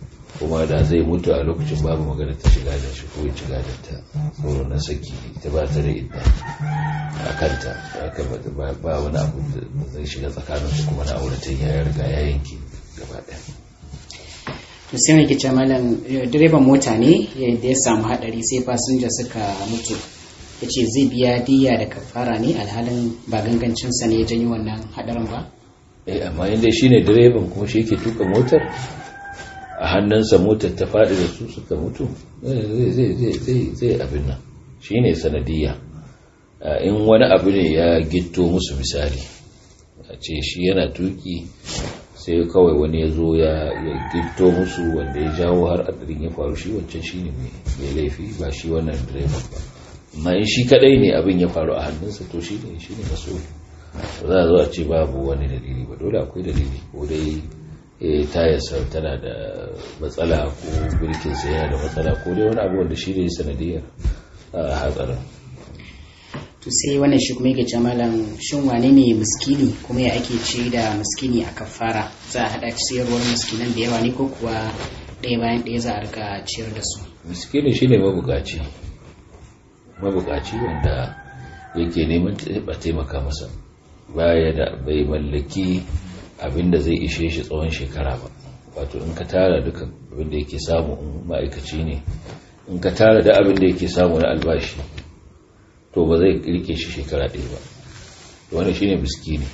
kuma da zai mutu a lokacin babu magana ta shiga da shi ko ya ci gadon ta tsoro na saki ita ba ta da idda a kanta haka ba wani abu da zai shiga tsakaninsu kuma na auratan ya riga ya yanke gaba ɗaya to sai mai kice malam direban mota ne da ya samu hadari sai fasinja suka mutu ya ce zai biya diya da kafara ne alhalin ba gangancinsa ne ya janyo wannan hadarin ba eh amma inda shi ne direban kuma shi yake tuka motar a hannunsa motar ta faɗi da su suka mutu zai abin nan shi ne sanadiyya in wani abu ne ya gitto musu misali a ce shi yana tuki sai kawai wani ya zo ya gitto musu wanda ya jawo har adirin ya faru shi wancan shi ne mai laifi ba shi wannan direban ba amma in shi kadai ne abin ya faru a hannunsa to shi ne shi ne maso za a zo a ce babu wani dalili ba dole akwai dalili ko dai tayarsa tana da matsala ko birkinsa yana da matsala ko dai wani abu wanda shi ne sanadiyar hatsarin to sai wannan shi kuma yake malam shin wane ne miskini kuma ya ake ce da miskini a kafara za a haɗa ciyarwar miskinan da yawa ne ko kuwa ɗaya bayan ɗaya za a rika ciyar da su miskini shine mabukaci mabukaci wanda yake neman a taimaka masa baya da bai mallaki abinda zai ishe shi tsawon shekara ba wato in ka tara duka abinda yake samu in ma'aikaci ne in ka tara da abinda yake samu na albashi to ba zai rike shi shekara ɗaya ba wani shine miskini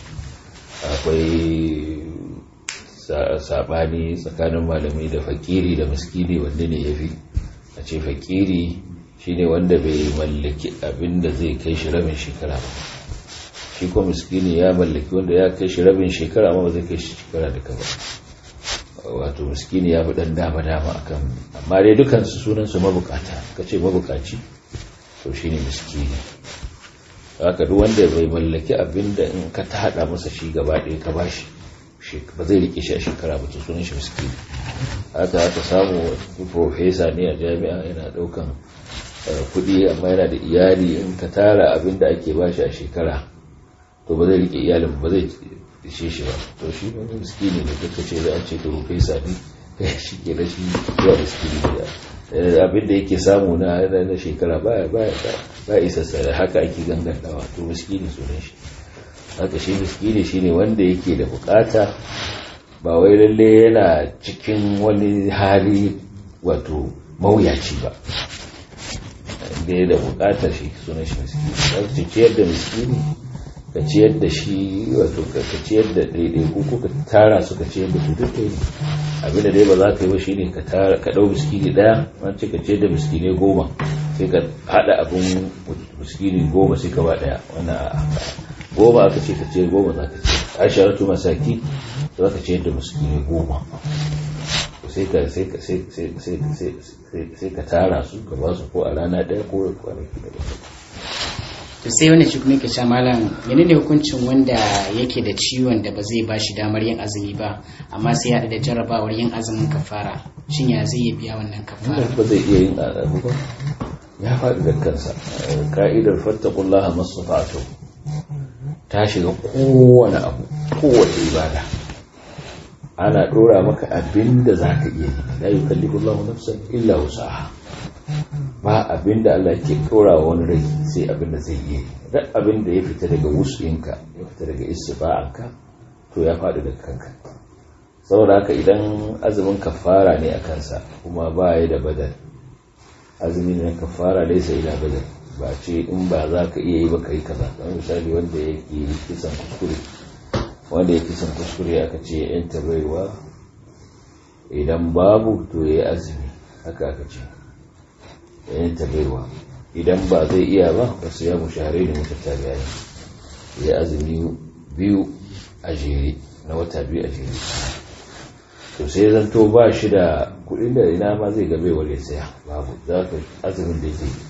akwai saɓani tsakanin malamai da fakiri da miskini wanda ne ya fi a ce fakiri shine wanda bai mallaki abin da zai kai shi rabin shekara ba shi ko miskini ya mallaki wanda ya kai shi rabin shekara amma ba zai kai shi shekara duka ba wato miskini ya fi ɗan dama dama akan amma dai dukansu sunansu mabukata ka ce mabukaci to shi ne miskini haka duk wanda bai mallaki abin da in ka ta haɗa masa shi gaba ɗaya ka bashi ba zai rike shi a shekara ba to sunan shi miskini haka haka samu profesa ne a jami'a yana ɗaukan kuɗi amma yana da iyali in ka tara abin da ake bashi a shekara to ba zai rike iyalin ba zai ishe shi ba to shi ba miskini ne duka ce za a ce to profesa ne shi ke da shi zuwa miskini ne abin da yake samu na na shekara baya baya ba isassa da haka ake gangantawa to miskini sunan shi haka shi miskini shine wanda yake da bukata ba wai lalle yana cikin wani hali wato mawuyaci ba da ya da bukatar shi sunan shi miskini ka ciyar da miskini ka ciyar da shi wato ka ciyar da daidai ko ka tara su ka ciyar da su duk ne abin da dai ba za ka yi ba shine ka tara ka dau miskini daya an ce ka ciyar da miskinai goma sai ka hada abin miskini goma sai ka ba daya wannan goma aka ce ka ciyar goma za ka ciyar asharatu masaki za ka ciyar da miskinai goma sai ka sai ka sai sai sai sai ka tara su ka ba su ko a rana daya ko kwanaki da to sai wannan shi kuma yake cewa malam menene hukuncin wanda yake da ciwon da ba zai ba shi damar yin azumi ba amma sai ya da jarrabawar yin azumin kafara shin ya zai biya wannan kafara ba zai iya yin azabu ba ya faɗi da kansa ka'idar fattakullaha masafatu ta shiga kowane abu kowace ibada ana ɗora maka abin da za ka iya yi la yukallifu Allahu nafsan illa wusaha ba abin da Allah ke ɗora wa wani rai sai abin da zai yi duk abin da ya fita daga wusuyinka ya fita daga istiba'anka to ya faɗi da kanka saboda haka idan azumin kafara ne a kansa kuma ba ya da badal azumin na kafara laisa ila badal ba ce in ba za ka iya yi ba ka yi kaza kamar misali wanda ya ke kisan kuskure wanda ya kisan kuskure aka ce yan tabaiwa idan babu to ya yi azumi haka aka ce yan tabaiwa idan ba zai iya ba wasu ya mushahare da mutattabiya ya azumi biyu a jere na wata biyu a jere to sai zanto ba shi da kudin da ina ma zai gabe wale saya babu za ka azumin da zai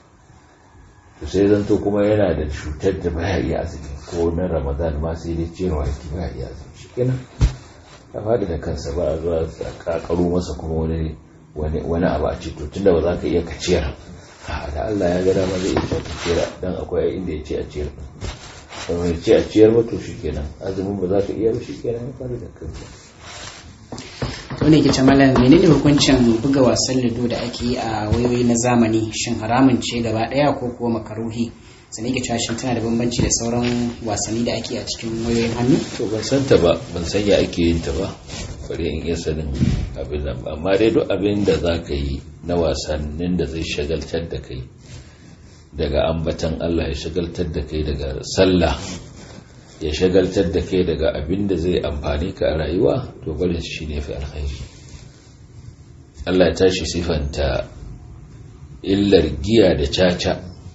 to sai zanto kuma yana da cutar da baya iya azumi ko na ramadan ma sai dai cewa yake baya iya azumi shi kenan ya faɗi da kansa ba a zuwa a kakaro masa kuma wani wani abu a ce to tunda ba za ka iya kaciyar da Allah ya ga dama zai iya kaciyar dan akwai inda ya ce a ciyar kuma ya ce a ciyar ba to shi kenan azumin ba za ka iya ba shi kenan ya faɗi da kansa wani ke malam menene hukuncin buga wasan lido da ake yi a wayoyi na zamani shin haramun ce gaba daya ko kuwa makaruhi sannan ke shin tana da bambanci da sauran wasanni da ake a cikin wayoyin hannu to ban san ta ba ban san ya ake yin ta ba bari in iya sanin abin nan amma dai duk abin da za ka yi na wasannin da zai shagaltar da kai daga ambatan Allah ya shagaltar da kai daga sallah ya shagaltar da kai daga abin da zai amfani ka a rayuwa to barin shi ne fi alkhairi Allah ya tashi sifanta illar giya da caca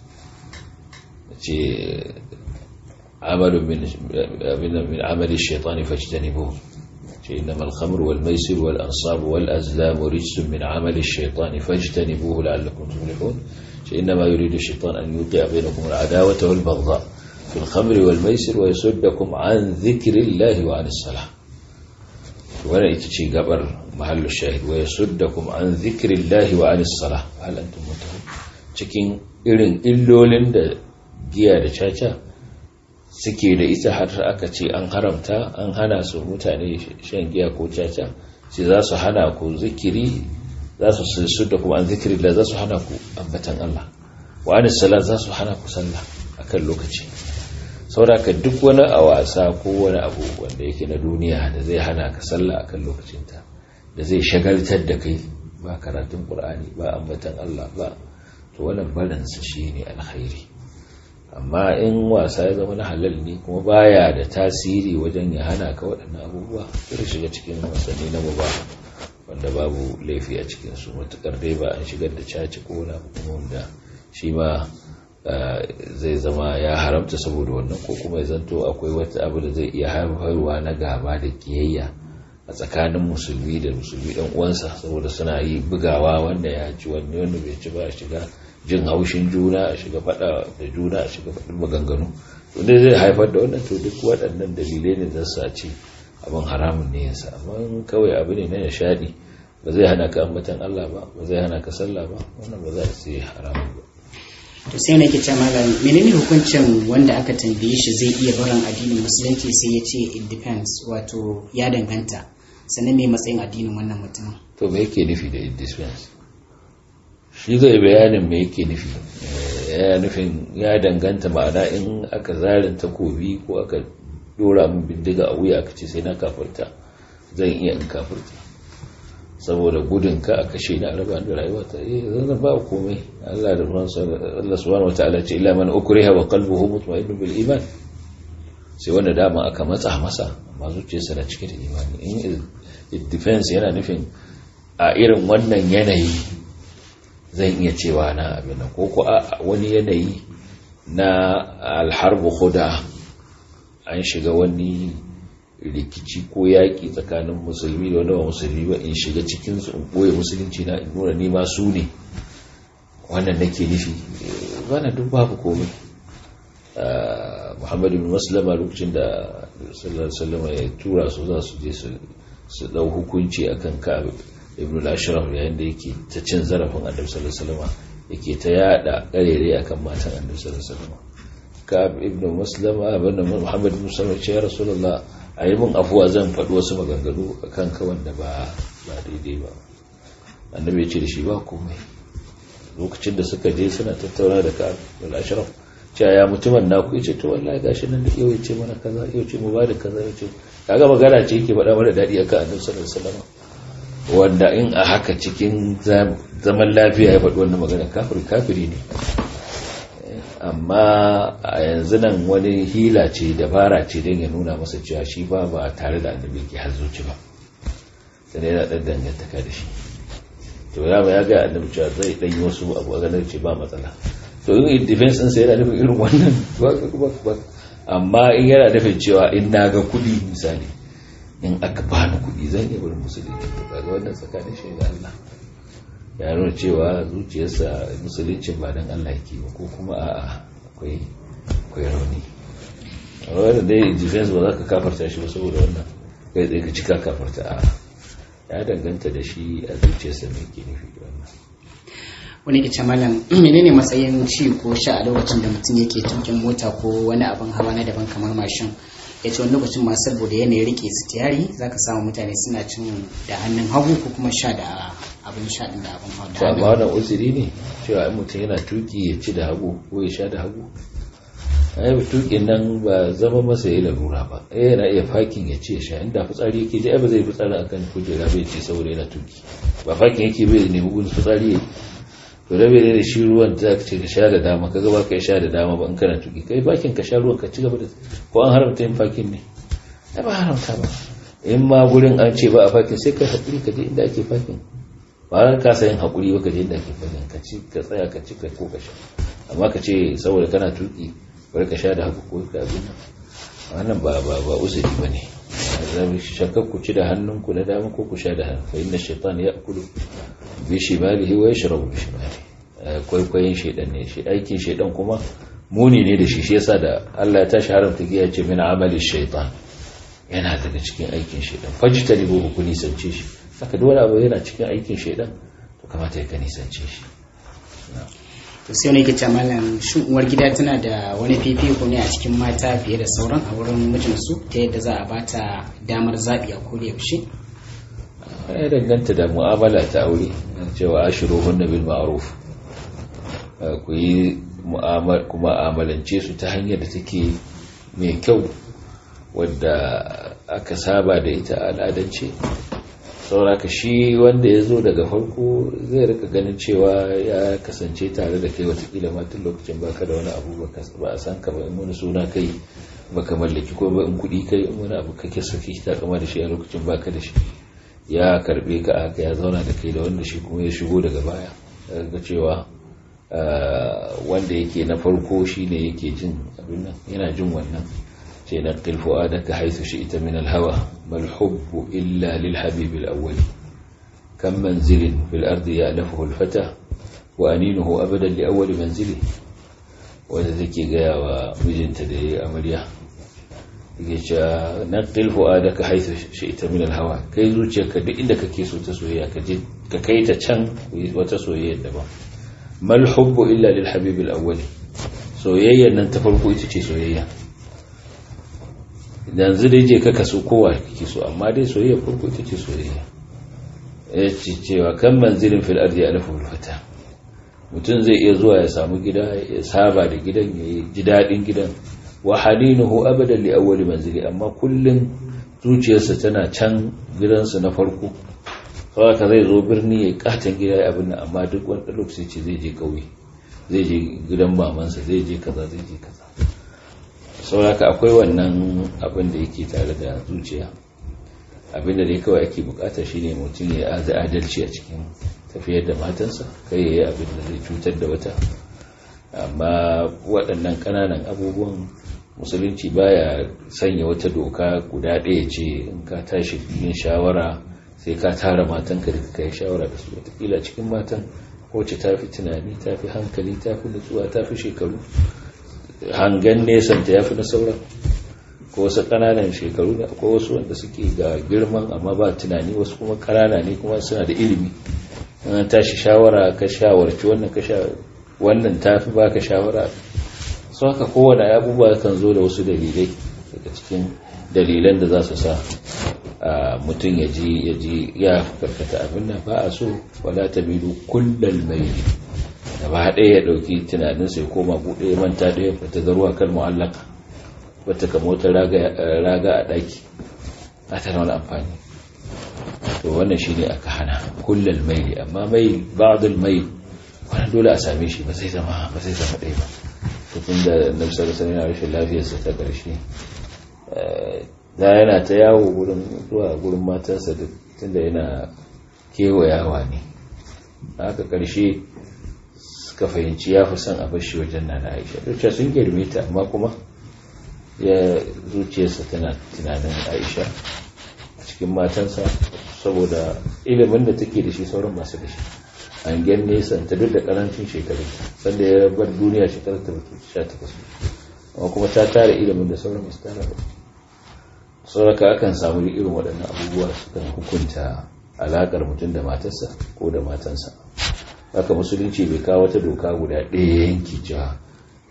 ce amalun min amali shaitani fajtanibu ce innamal khamr wal maisir wal ansab wal azlam rijsun min amali shaitani fajtanibuhu la'allakum tuflihun ce innama yuridu shaitan an yuqi'a bainakum al adawata wal baghdha في الخمر والميسر ويصدكم عن ذكر الله وعن الصلاة وانا اتشي قبر محل الشاهد ويصدكم عن ذكر الله وعن الصلاة هل أنتم منتهون cikin irin illolin da giya da caca suke da ita har aka ce an haramta an hana su mutane shan giya ko caca sai za su hana ku zikiri za su su da kuma an zikiri da za su hana ku ambatan Allah wa anis salat za su hana ku sallah akan lokaci sauraka duk wani a wasa ko wani abu wanda yake na duniya da zai hana ka sallah akan lokacinta da zai shagaltar da kai ba karatun qur'ani ba ambatan Allah ba to wannan barinsa shine alkhairi amma in wasa ya zama na halal ne kuma baya da tasiri wajen ya hana ka waɗannan abubuwa sai shiga cikin wasanni na ba wanda babu laifi a cikin su matukar dai ba an shigar da caci ko wani abu kuma wanda shi ma zai zama ya haramta saboda wannan ko kuma ya zanto akwai wata abu da zai iya haifarwa na gaba da kiyayya a tsakanin musulmi da musulmi ɗan uwansa saboda suna yi bugawa wanda ya ci wanne wanda bai ci ba a shiga jin haushin juna a shiga faɗa da juna a shiga faɗin maganganu wanda zai haifar da wannan to duk waɗannan dalilai ne zan sa ce abin haramun ne yasa amma kawai abu ne na nishaɗi ba zai hana ka ambatan Allah ba ba zai hana ka sallah ba wannan ba za a sai haramun ba to sai nake ce malam menene hukuncin wanda aka tambaye shi zai iya barin addinin musulunci sai ya ce it depends wato ya danganta sannan me matsayin addinin wannan mutum to me yake nufi da it depends shi zai bayanin me yake nufi ya nufin ya danganta ma'ana in aka zarin takobi ko aka dora min bindiga a wuya aka ce sai na kafirta zan iya in kafirta saboda gudun ka a kashe ni a raba da rayuwa ta eh zan ba komai Allah da Allah subhanahu wataala ce illa man ukriha wa qalbuhu mutma'innun bil iman sai wanda dama aka matsa masa amma zuciyarsa na cike da imani in it defense yana nufin a irin wannan yanayi zan iya cewa na abin ko ko a wani yanayi na alharbu khuda an shiga wani rikici ko yaƙi tsakanin musulmi da wanda ba musulmi ba in shiga cikinsu in ɓoye musulunci na in nuna nima su ne wannan nake nufi bana duk babu komai muhammad ibn maslama lokacin da sallallahu alaihi ya tura su za su je su dau hukunci akan ka ibn al-ashraf yayin da yake ta cin zarafin annabi sallallahu alaihi wasallam yake ta yada karere akan matan annabi sallallahu alaihi wasallam ka ibn maslama ibn muhammad ibn maslama ce ya rasulullah a yi min afuwa zan faɗi wasu maganganu a kan kawan da ba daidai ba annabi ya ce da shi ba komai lokacin da suka je suna tattauna da ka da ashraf cewa ya mutumin naku ya ce to wallahi gashi nan da yau ya ce mana kaza yau ce mu ba da kaza yau ce kaga magana ce yake faɗa mana daɗi akan annabi sallallahu alaihi wasallam wanda in a haka cikin zaman lafiya ya faɗi wannan magana kafiri kafiri ne amma a yanzu nan wani hila ce dabara ce don ya nuna masa cewa shi ba ba tare da annabi ke zuci ba sai yana ɗan dangantaka da shi to ya ya ga annabi cewa zai ɗan yi wasu abu a ganin ce ba matsala to in defense ɗinsa yana nufin irin wannan ba amma in yana nufin cewa in na ga kuɗi misali in aka bani kuɗi zan iya barin musulunci to kaga wannan tsakanin shi da Allah ya nuna cewa zuciyarsa musuluncin ba don Allah yake ba ko kuma a akwai akwai rauni wanda dai defense ba za ka kafarta shi ba saboda wannan kai tsaye ka cika kafarta a ya danganta da shi a zuciyarsa mai ke nufi da wannan wani ke malam menene matsayin ci ko sha a lokacin da mutum yake tukin mota ko wani abin hawa na daban kamar mashin ya ce wani lokacin ma saboda yanayin rike sitiyari za ka samu mutane suna cin da hannun hagu ko kuma sha da abin sha din da abin hagu to amma wannan uzuri ne cewa in mutum yana tuki ya ci da hagu ko ya sha da hagu ai tukin nan ba zama masa ya larura ba eh yana iya fakin ya ce ya sha inda fitsari yake ji ai ba zai fitsari akan kujera bai ce saboda yana tuki ba fakin yake bai nemi gun fitsari ya to da bai da shi ruwan da ka ce ka sha da dama kaga ba ka sha da dama ba in kana tuki kai fakin ka sha ruwan ka ci gaba da ko an haramta yin fakin ne ai ba haramta ba in ma gurin an ce ba a fakin sai ka hakuri ka je inda ake fakin ba ran ka sayin hakuri ba ka je inda ake fakin ka ci ka tsaya ka ci ka ko ka sha amma ka ce saboda kana tuki bari ka sha da haka ko ka abin nan wannan ba ba ba usuri bane zabi shakka ku ci da hannunku na dama ko ku sha da hannu fa inna shaytan ya'kulu bi shimalihi wa yashrabu bi shimalihi kwaikwayin shaydan ne shi aikin shaydan kuma muni ne da shi shi yasa da Allah ya tashi haramta giya ce min amali shaytan yana daga cikin aikin shaydan fajtanibu ku nisance shi haka dole abu yana cikin aikin shaydan to kamata ya ka nisance shi to sai wani yake malam shin uwar gida tana da wani fifiko ne a cikin mata fiye da sauran a wurin mijinsu ta yadda za a bata damar zaɓi a koda yaushe ya danganta da mu'amala ta aure cewa ashiru hunna bil ma'ruf ku yi kuma amalance su ta hanyar da take mai kyau wadda aka saba da ita al'adance sauraka shi wanda ya zo daga farko zai rika ganin cewa ya kasance tare da kai watakila matan lokacin baka da wani abu ba a san ka ba in wani suna kai baka mallaki ko ba in kudi kai in wani abu kake saki ta kama da shi a lokacin baka da shi ya karbe ka haka ya zauna da kai da wanda shi kuma ya shigo daga baya ga cewa wanda yake na farko shi ne yake jin abin nan yana jin wannan ce na ƙilfo adaka haithu shi ita min alhawa mal hubbu illa lil habib al-awwali kam manzilin fil ardi ya'lafuhu al-fata wa aninuhu abadan li awwali manzili wanda take gaya wa mijinta da yayi amarya yake cewa na ƙilfo adaka haithu shi ita min alhawa kai zuciyarka duk inda kake so ta soyayya ka je ka kai ta can wata soyayya daban mal hubbu illa lil habib al-awwali soyayya nan ta farko ita ce soyayya yanzu dai je ka kaso kowa kake so amma dai soyayya farko ita ce soyayya ya ce cewa kan manzilin fil ardi alafu fata mutum zai iya zuwa ya samu gida ya saba da gidan ya ji daɗin gidan wa halinuhu abadan li awwali manzili amma kullum zuciyarsa tana can gidansa na farko haka zai zo birni ya katon gida ya abin amma duk wani lokaci ce zai je kauye zai je gidan mamansa zai je kaza zai je kaza sauraka akwai wannan abin da yake tare da zuciya abin da dai kawai ake bukata shine mutum ya aza adalci a cikin tafiyar da matansa kai ya yi abin da zai cutar da wata amma waɗannan ƙananan abubuwan musulunci baya sanya wata doka guda ɗaya ce in ka tashi yin shawara sai ka tara matanka da ka yi shawara da su watakila cikin matan wacce ta fi tunani ta fi hankali ta fi nutsuwa ta fi shekaru hangen nesanta ya fi na sauran ko wasu ƙananan shekaru da akwai wasu wanda suke ga girman amma ba tunani wasu kuma ƙanana ne kuma suna da ilimi an tashi shawara ka shawarci wannan ka sha wannan ta fi baka shawara su haka kowane abubuwa kan zo da wasu dalilai daga cikin dalilan da za su sa mutum ya ji ya ji ya karkata abin nan ba a so wala ta bilu kullal mai gaba ɗaya ya ɗauki tunanin sai koma buɗe ya manta ɗaya ba ta zaruwa kan mu'allaka wata kama wata raga a ɗaki a ta wani amfani to wannan shi ne aka hana kullal mai amma mai ba'adul mai wani dole a same shi ba zai zama ba zai zama ɗaya ba tun da nafsar sani na rashin lafiyarsa ta ƙarshe da yana ta yawo gurin zuwa gurin matansa tun da yana kewayawa ne haka ƙarshe suka fahimci ya fi son a bashi wajen na aisha dukkan sun girme ta amma kuma ya zuciyarsa tana tunanin aisha a cikin matansa saboda ilimin da take da shi sauran masu da shi hangen nesan ta duk da karancin shekaru sanda ya bar duniya shekarar ta sha takwas amma kuma ta tara ilimin da sauran masu tara ba sauraka akan samu irin waɗannan abubuwa sukan hukunta alaƙar mutum da matarsa ko da matansa haka musulunci bai kawo wata doka guda ɗaya yanki cewa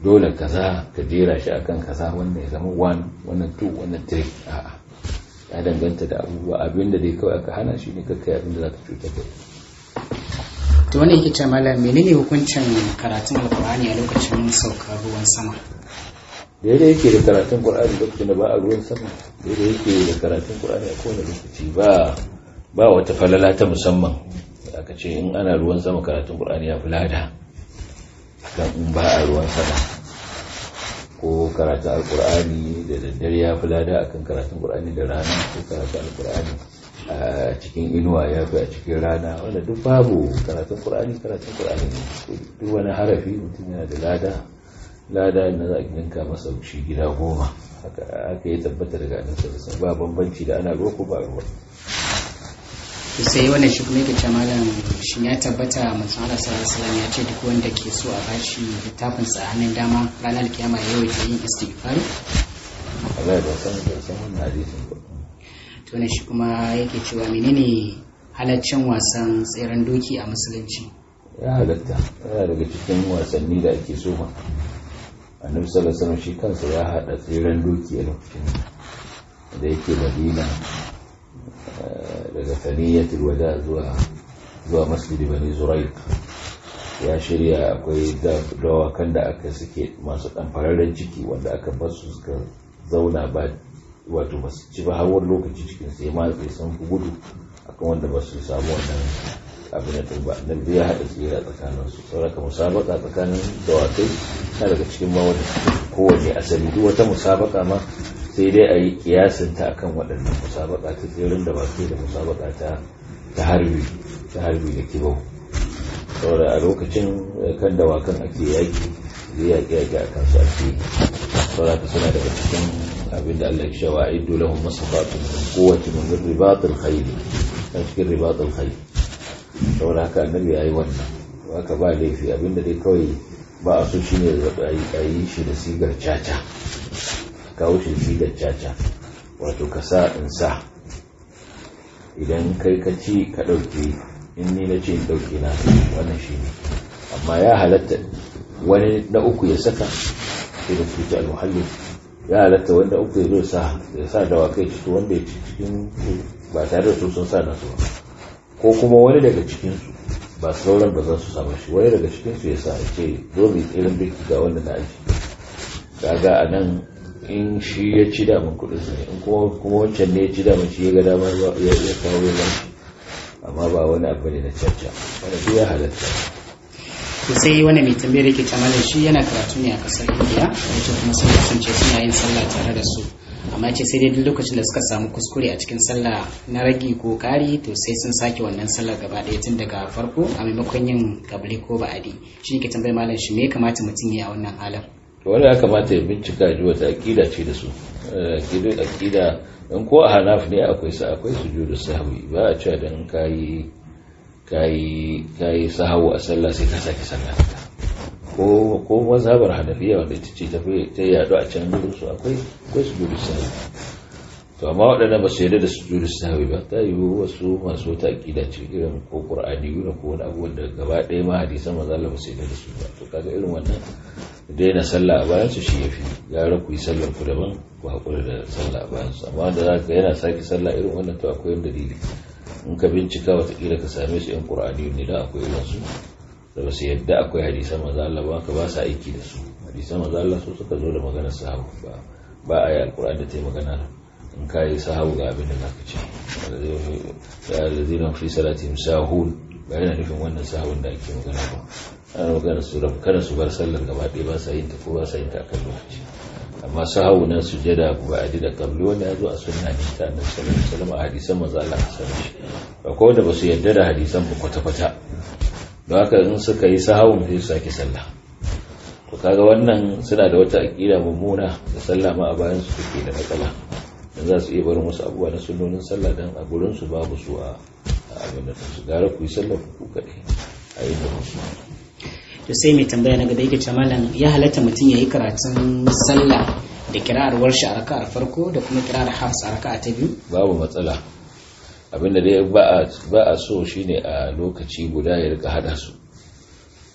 dole kaza ka jera shi akan kaza wannan ya zama 1 wannan 2 wannan 3 a'a ya danganta da abubuwa abinda dai kawai aka hana shi ne kakkai abinda za ka cutar da to wani yake ce malam menene hukuncin karatun alkur'ani a lokacin saukar ruwan sama daidai yake da karatun qur'ani lokacin da ba a ruwan sama daidai yake da karatun qur'ani a kowane lokaci ba ba wata falala ta musamman aka ce in ana ruwan sama karatun qur'ani ya fi lada kan in ba a ruwan sama ko karatun alkur'ani da daddare ya fi lada akan karatun qur'ani da rana ko karatun alkur'ani a cikin inuwa ya fi a cikin rana wanda duk babu karatun qur'ani karatun qur'ani duk wani harafi mutum yana da lada lada na za a ninka masa shi gida goma haka yi tabbata daga annabi sallallahu ba bambanci da ana ruwa ko ba ruwa sai wannan shi kuma yake ce malam shin ya tabbata manzon Allah sallallahu alaihi wasallam ya ce duk wanda ke so a bashi littafin sa a hannun dama ranar kiyama ya yawaita yin istighfar Allah ya san da san wannan hadisin ba to ne shi kuma yake cewa menene halaccin wasan tseren doki a musulunci ya halatta yana daga cikin wasanni da ake so ma annabi sallallahu alaihi wasallam shi kansa ya hada tseren doki a lokacin da yake madina daga saniyatul wada zuwa zuwa masjid bani zuraik ya shirya akwai dawakan da aka suke masu ɗanfararren ciki wanda aka basu suka zauna ba wato ba su ci ba har wani lokaci cikin sai ma sai sun fi gudu akan wanda ba su samu wannan abin da ba nan ya haɗa tsira tsakanin su sauraka musabaka tsakanin dawakai na daga cikin ma wanda kowane asali duk wata musabaka ma sai dai a yi kiyasin ta akan waɗannan musabaka ta tsirin da ba da musabaka ta ta harbi ta harbi da kibau saboda a lokacin kan dawakan ake yaki zai yaƙi yaƙi a kansu ake saboda ka suna daga cikin abin da Allah ya shawa iddu lahum masafatu min quwwati min ribatil khayl ta cikin ribatil khayl saboda haka annabi yayi wannan haka ba laifi abinda dai kawai ba a so shine a yi shi da sigar caca kawo shi sigar caca wato ka sa in sa idan kai ka ci ka ɗauke in ni na ce in ɗauke na wannan shi ne amma ya halatta wani na uku ya saka irin tuci al-muhalli ya halatta wanda uku ya zo sa ya sa dawakai ciki wanda ya ci cikin ba tare da su sun sa nasu ba ko kuma wani daga cikinsu ba sauran ba za su samu shi wani daga cikinsu ya sa ya ce zo mai tsirin biki ga wanda na aji kaga a nan in shi ya ci daman kudin su ne in kuma wancan ne ya ci daman shi ya ga dama ya kawo ya shi amma ba wani abu ne na caca wani duk ya halatta to sai wani mai tambayar yake ta malam shi yana karatu ne a kasar indiya wato kuma sun kasance suna yin sallah tare da su amma ce sai dai duk lokacin da suka samu kuskure a cikin sallah na ragi ko kari to sai sun sake wannan sallar gaba ɗaya tun daga farko a maimakon yin kabli ko ba'adi shi ne ke tambayar malam shi me ya kamata mutum ya yi a wannan halin to wanda ya kamata ya bincika ji wata aƙida ce da su aƙida in ko a hanaf ne akwai sa akwai sujudu sahwi ba a cewa dan kayi kayi kayi sahawu a sallah sai ka saki sallah ko ko mazhabar hanafiya wanda ita ce tafi ta yado a can gurin su akwai akwai sujudu sahwi to amma waɗannan ba su yarda da sujudu sahwi ba ta yiwu wasu masu wata aƙida ce irin ko qur'ani ne ko wani abu da gaba ɗaya ma hadisan manzo Allah ba su yarda da su ba to kaga irin wannan daina sallah a bayan su shi yafi gara ku yi sallar ku daban ku haƙura da sallah a bayan su amma da za ka yana sake sallah irin wannan to akwai dalili in ka bincika watakila ka same su yan qur'ani ne da akwai irin su da ba su yadda akwai hadisan manzo Allah ba ka ba su aiki da su hadisan manzo Allah su suka zo da maganar sahabu ba ba a yi alqur'ani da ta yi magana in ka yi sahabu ga abin da zaka ce ya alladhina fi salatihim sahun ba yana nufin wannan sahun da ake magana ba ana magana su rabu kada su bar sallar gaba ɗaya ba sa yin ta ko ba sa yin ta akan lokaci amma sahawu na sujada ba a da kabli wanda ya zo a sunna ne ta annabi sallallahu alaihi wasallam a hadisan manzo Allah sallallahu alaihi wasallam akwai wanda ba su yarda da hadisan ba kwata kwata don haka in suka yi sahawun sai su sake sallah to kaga wannan suna da wata aqida mummuna da sallah ma a bayan su take da matsala dan za su iya barin wasu abubuwa na sunnonin sallah dan a gurin su babu su a abin da su gara ku yi sallah ku kaɗai a yi da musu to sai mai tambaya na gaba yake ce malam ya halatta mutum ya yi karatun sallah da kira'ar warshi a raka'ar farko da kuma kira'ar hafs a raka'a ta biyu babu matsala abinda dai ba a so shine a lokaci guda ya rika hada su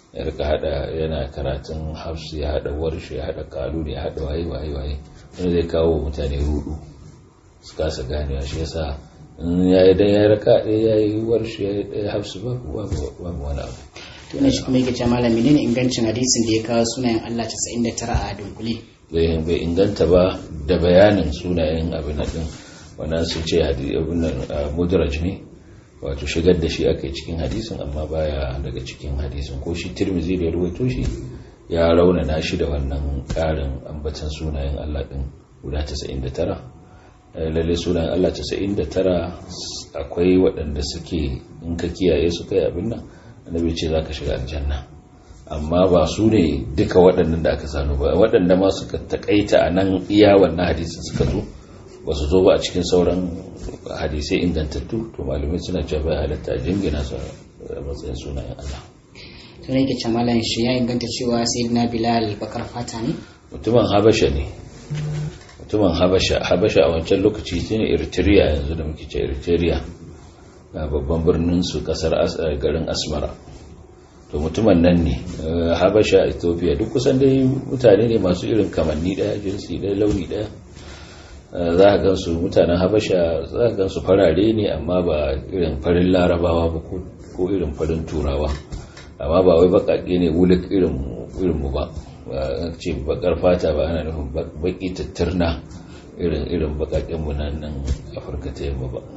ya rika hada yana karatun hafsu ya hada warshi ya hada kalu ya hada waye waye waye wani zai kawo mutane rudu su kasa ganewa shi yasa in ya yi dan ya raka ɗaya ya yi warshi ya yi ɗaya hafsu babu babu wani abu to ina shi kuma yake cewa malam menene ingancin hadisin da ya kawo sunayen Allah 99 a dunkule bai inganta ba da bayanin sunayen abin din wannan sun ce abin nan mudraj ne wato shigar da shi aka yi cikin hadisin amma baya daga cikin hadisin ko shi tirmizi da ya ruwaito shi ya raunana shi da wannan karin ambatan sunayen Allah din guda 99 lalle sunayen Allah 99 akwai waɗanda suke in ka kiyaye su kai abin nan annabi ce zaka shiga aljanna amma ba su ne duka waɗannan da aka sanu ba waɗanda ma suka takaita a nan iya wannan hadisin suka zo ba su zo ba a cikin sauran hadisai ingantattu to malamai suna cewa bai halatta jingina su a matsayin sunayen Allah to ne yake ce malam shi ya inganta cewa sayyidina bilal bakar fata ne mutumin habasha ne mutumin habasha habasha a wancan lokaci shine eritrea yanzu da muke ce eritrea babban birnin su kasar garin asmara to mutumin nan ne habasha ethiopia duk kusan dai mutane ne masu irin kamanni daya jinsi daya launi daya za a gansu mutanen habasha za a gansu farare ne amma ba irin farin larabawa ba ko irin farin turawa amma ba wai bakake ne wulik irin mu ba ce bakar fata ba ana nufin baki tattarna irin irin bakaken mu nan afirka ta yamma ba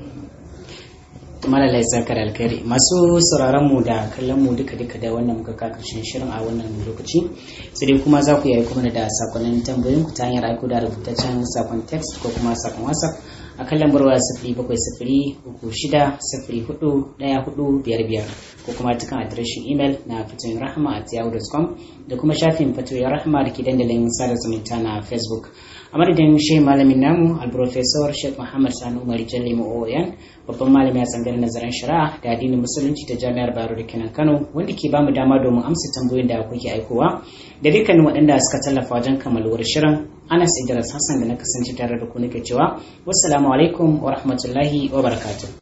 malalai zakar alkhairi masu sauraron mu da kallon mu duka duka da wannan muka ka karshen shirin a wannan lokaci sai dai kuma za ku yi kuma da sakonnin tambayoyin ku ta hanyar aiko da rubutaccen sakon text ko kuma sakon whatsapp a kan lambar waya sifiri bakwai sifiri uku shida sifiri hudu daya hudu biyar biyar ko kuma cikin adireshin imel na fatoyin rahama at yahoo.com da kuma shafin fatoyin rahama da ke dandalin sada zumunta na facebook a madadin shi malamin namu alprofesor sheikh muhammad sani umar jalli oyan babban malami a tsangar nazarin shari'a da addinin musulunci ta jami'ar baro da kenan kano wanda ke bamu dama domin amsa tambayoyin da kuke aikowa da dukkanin waɗanda suka tallafa wajen kammaluwar shirin anas idris hassan da na kasance tare da ku nake cewa wassalamu alaikum wa rahmatullahi wa barakatuh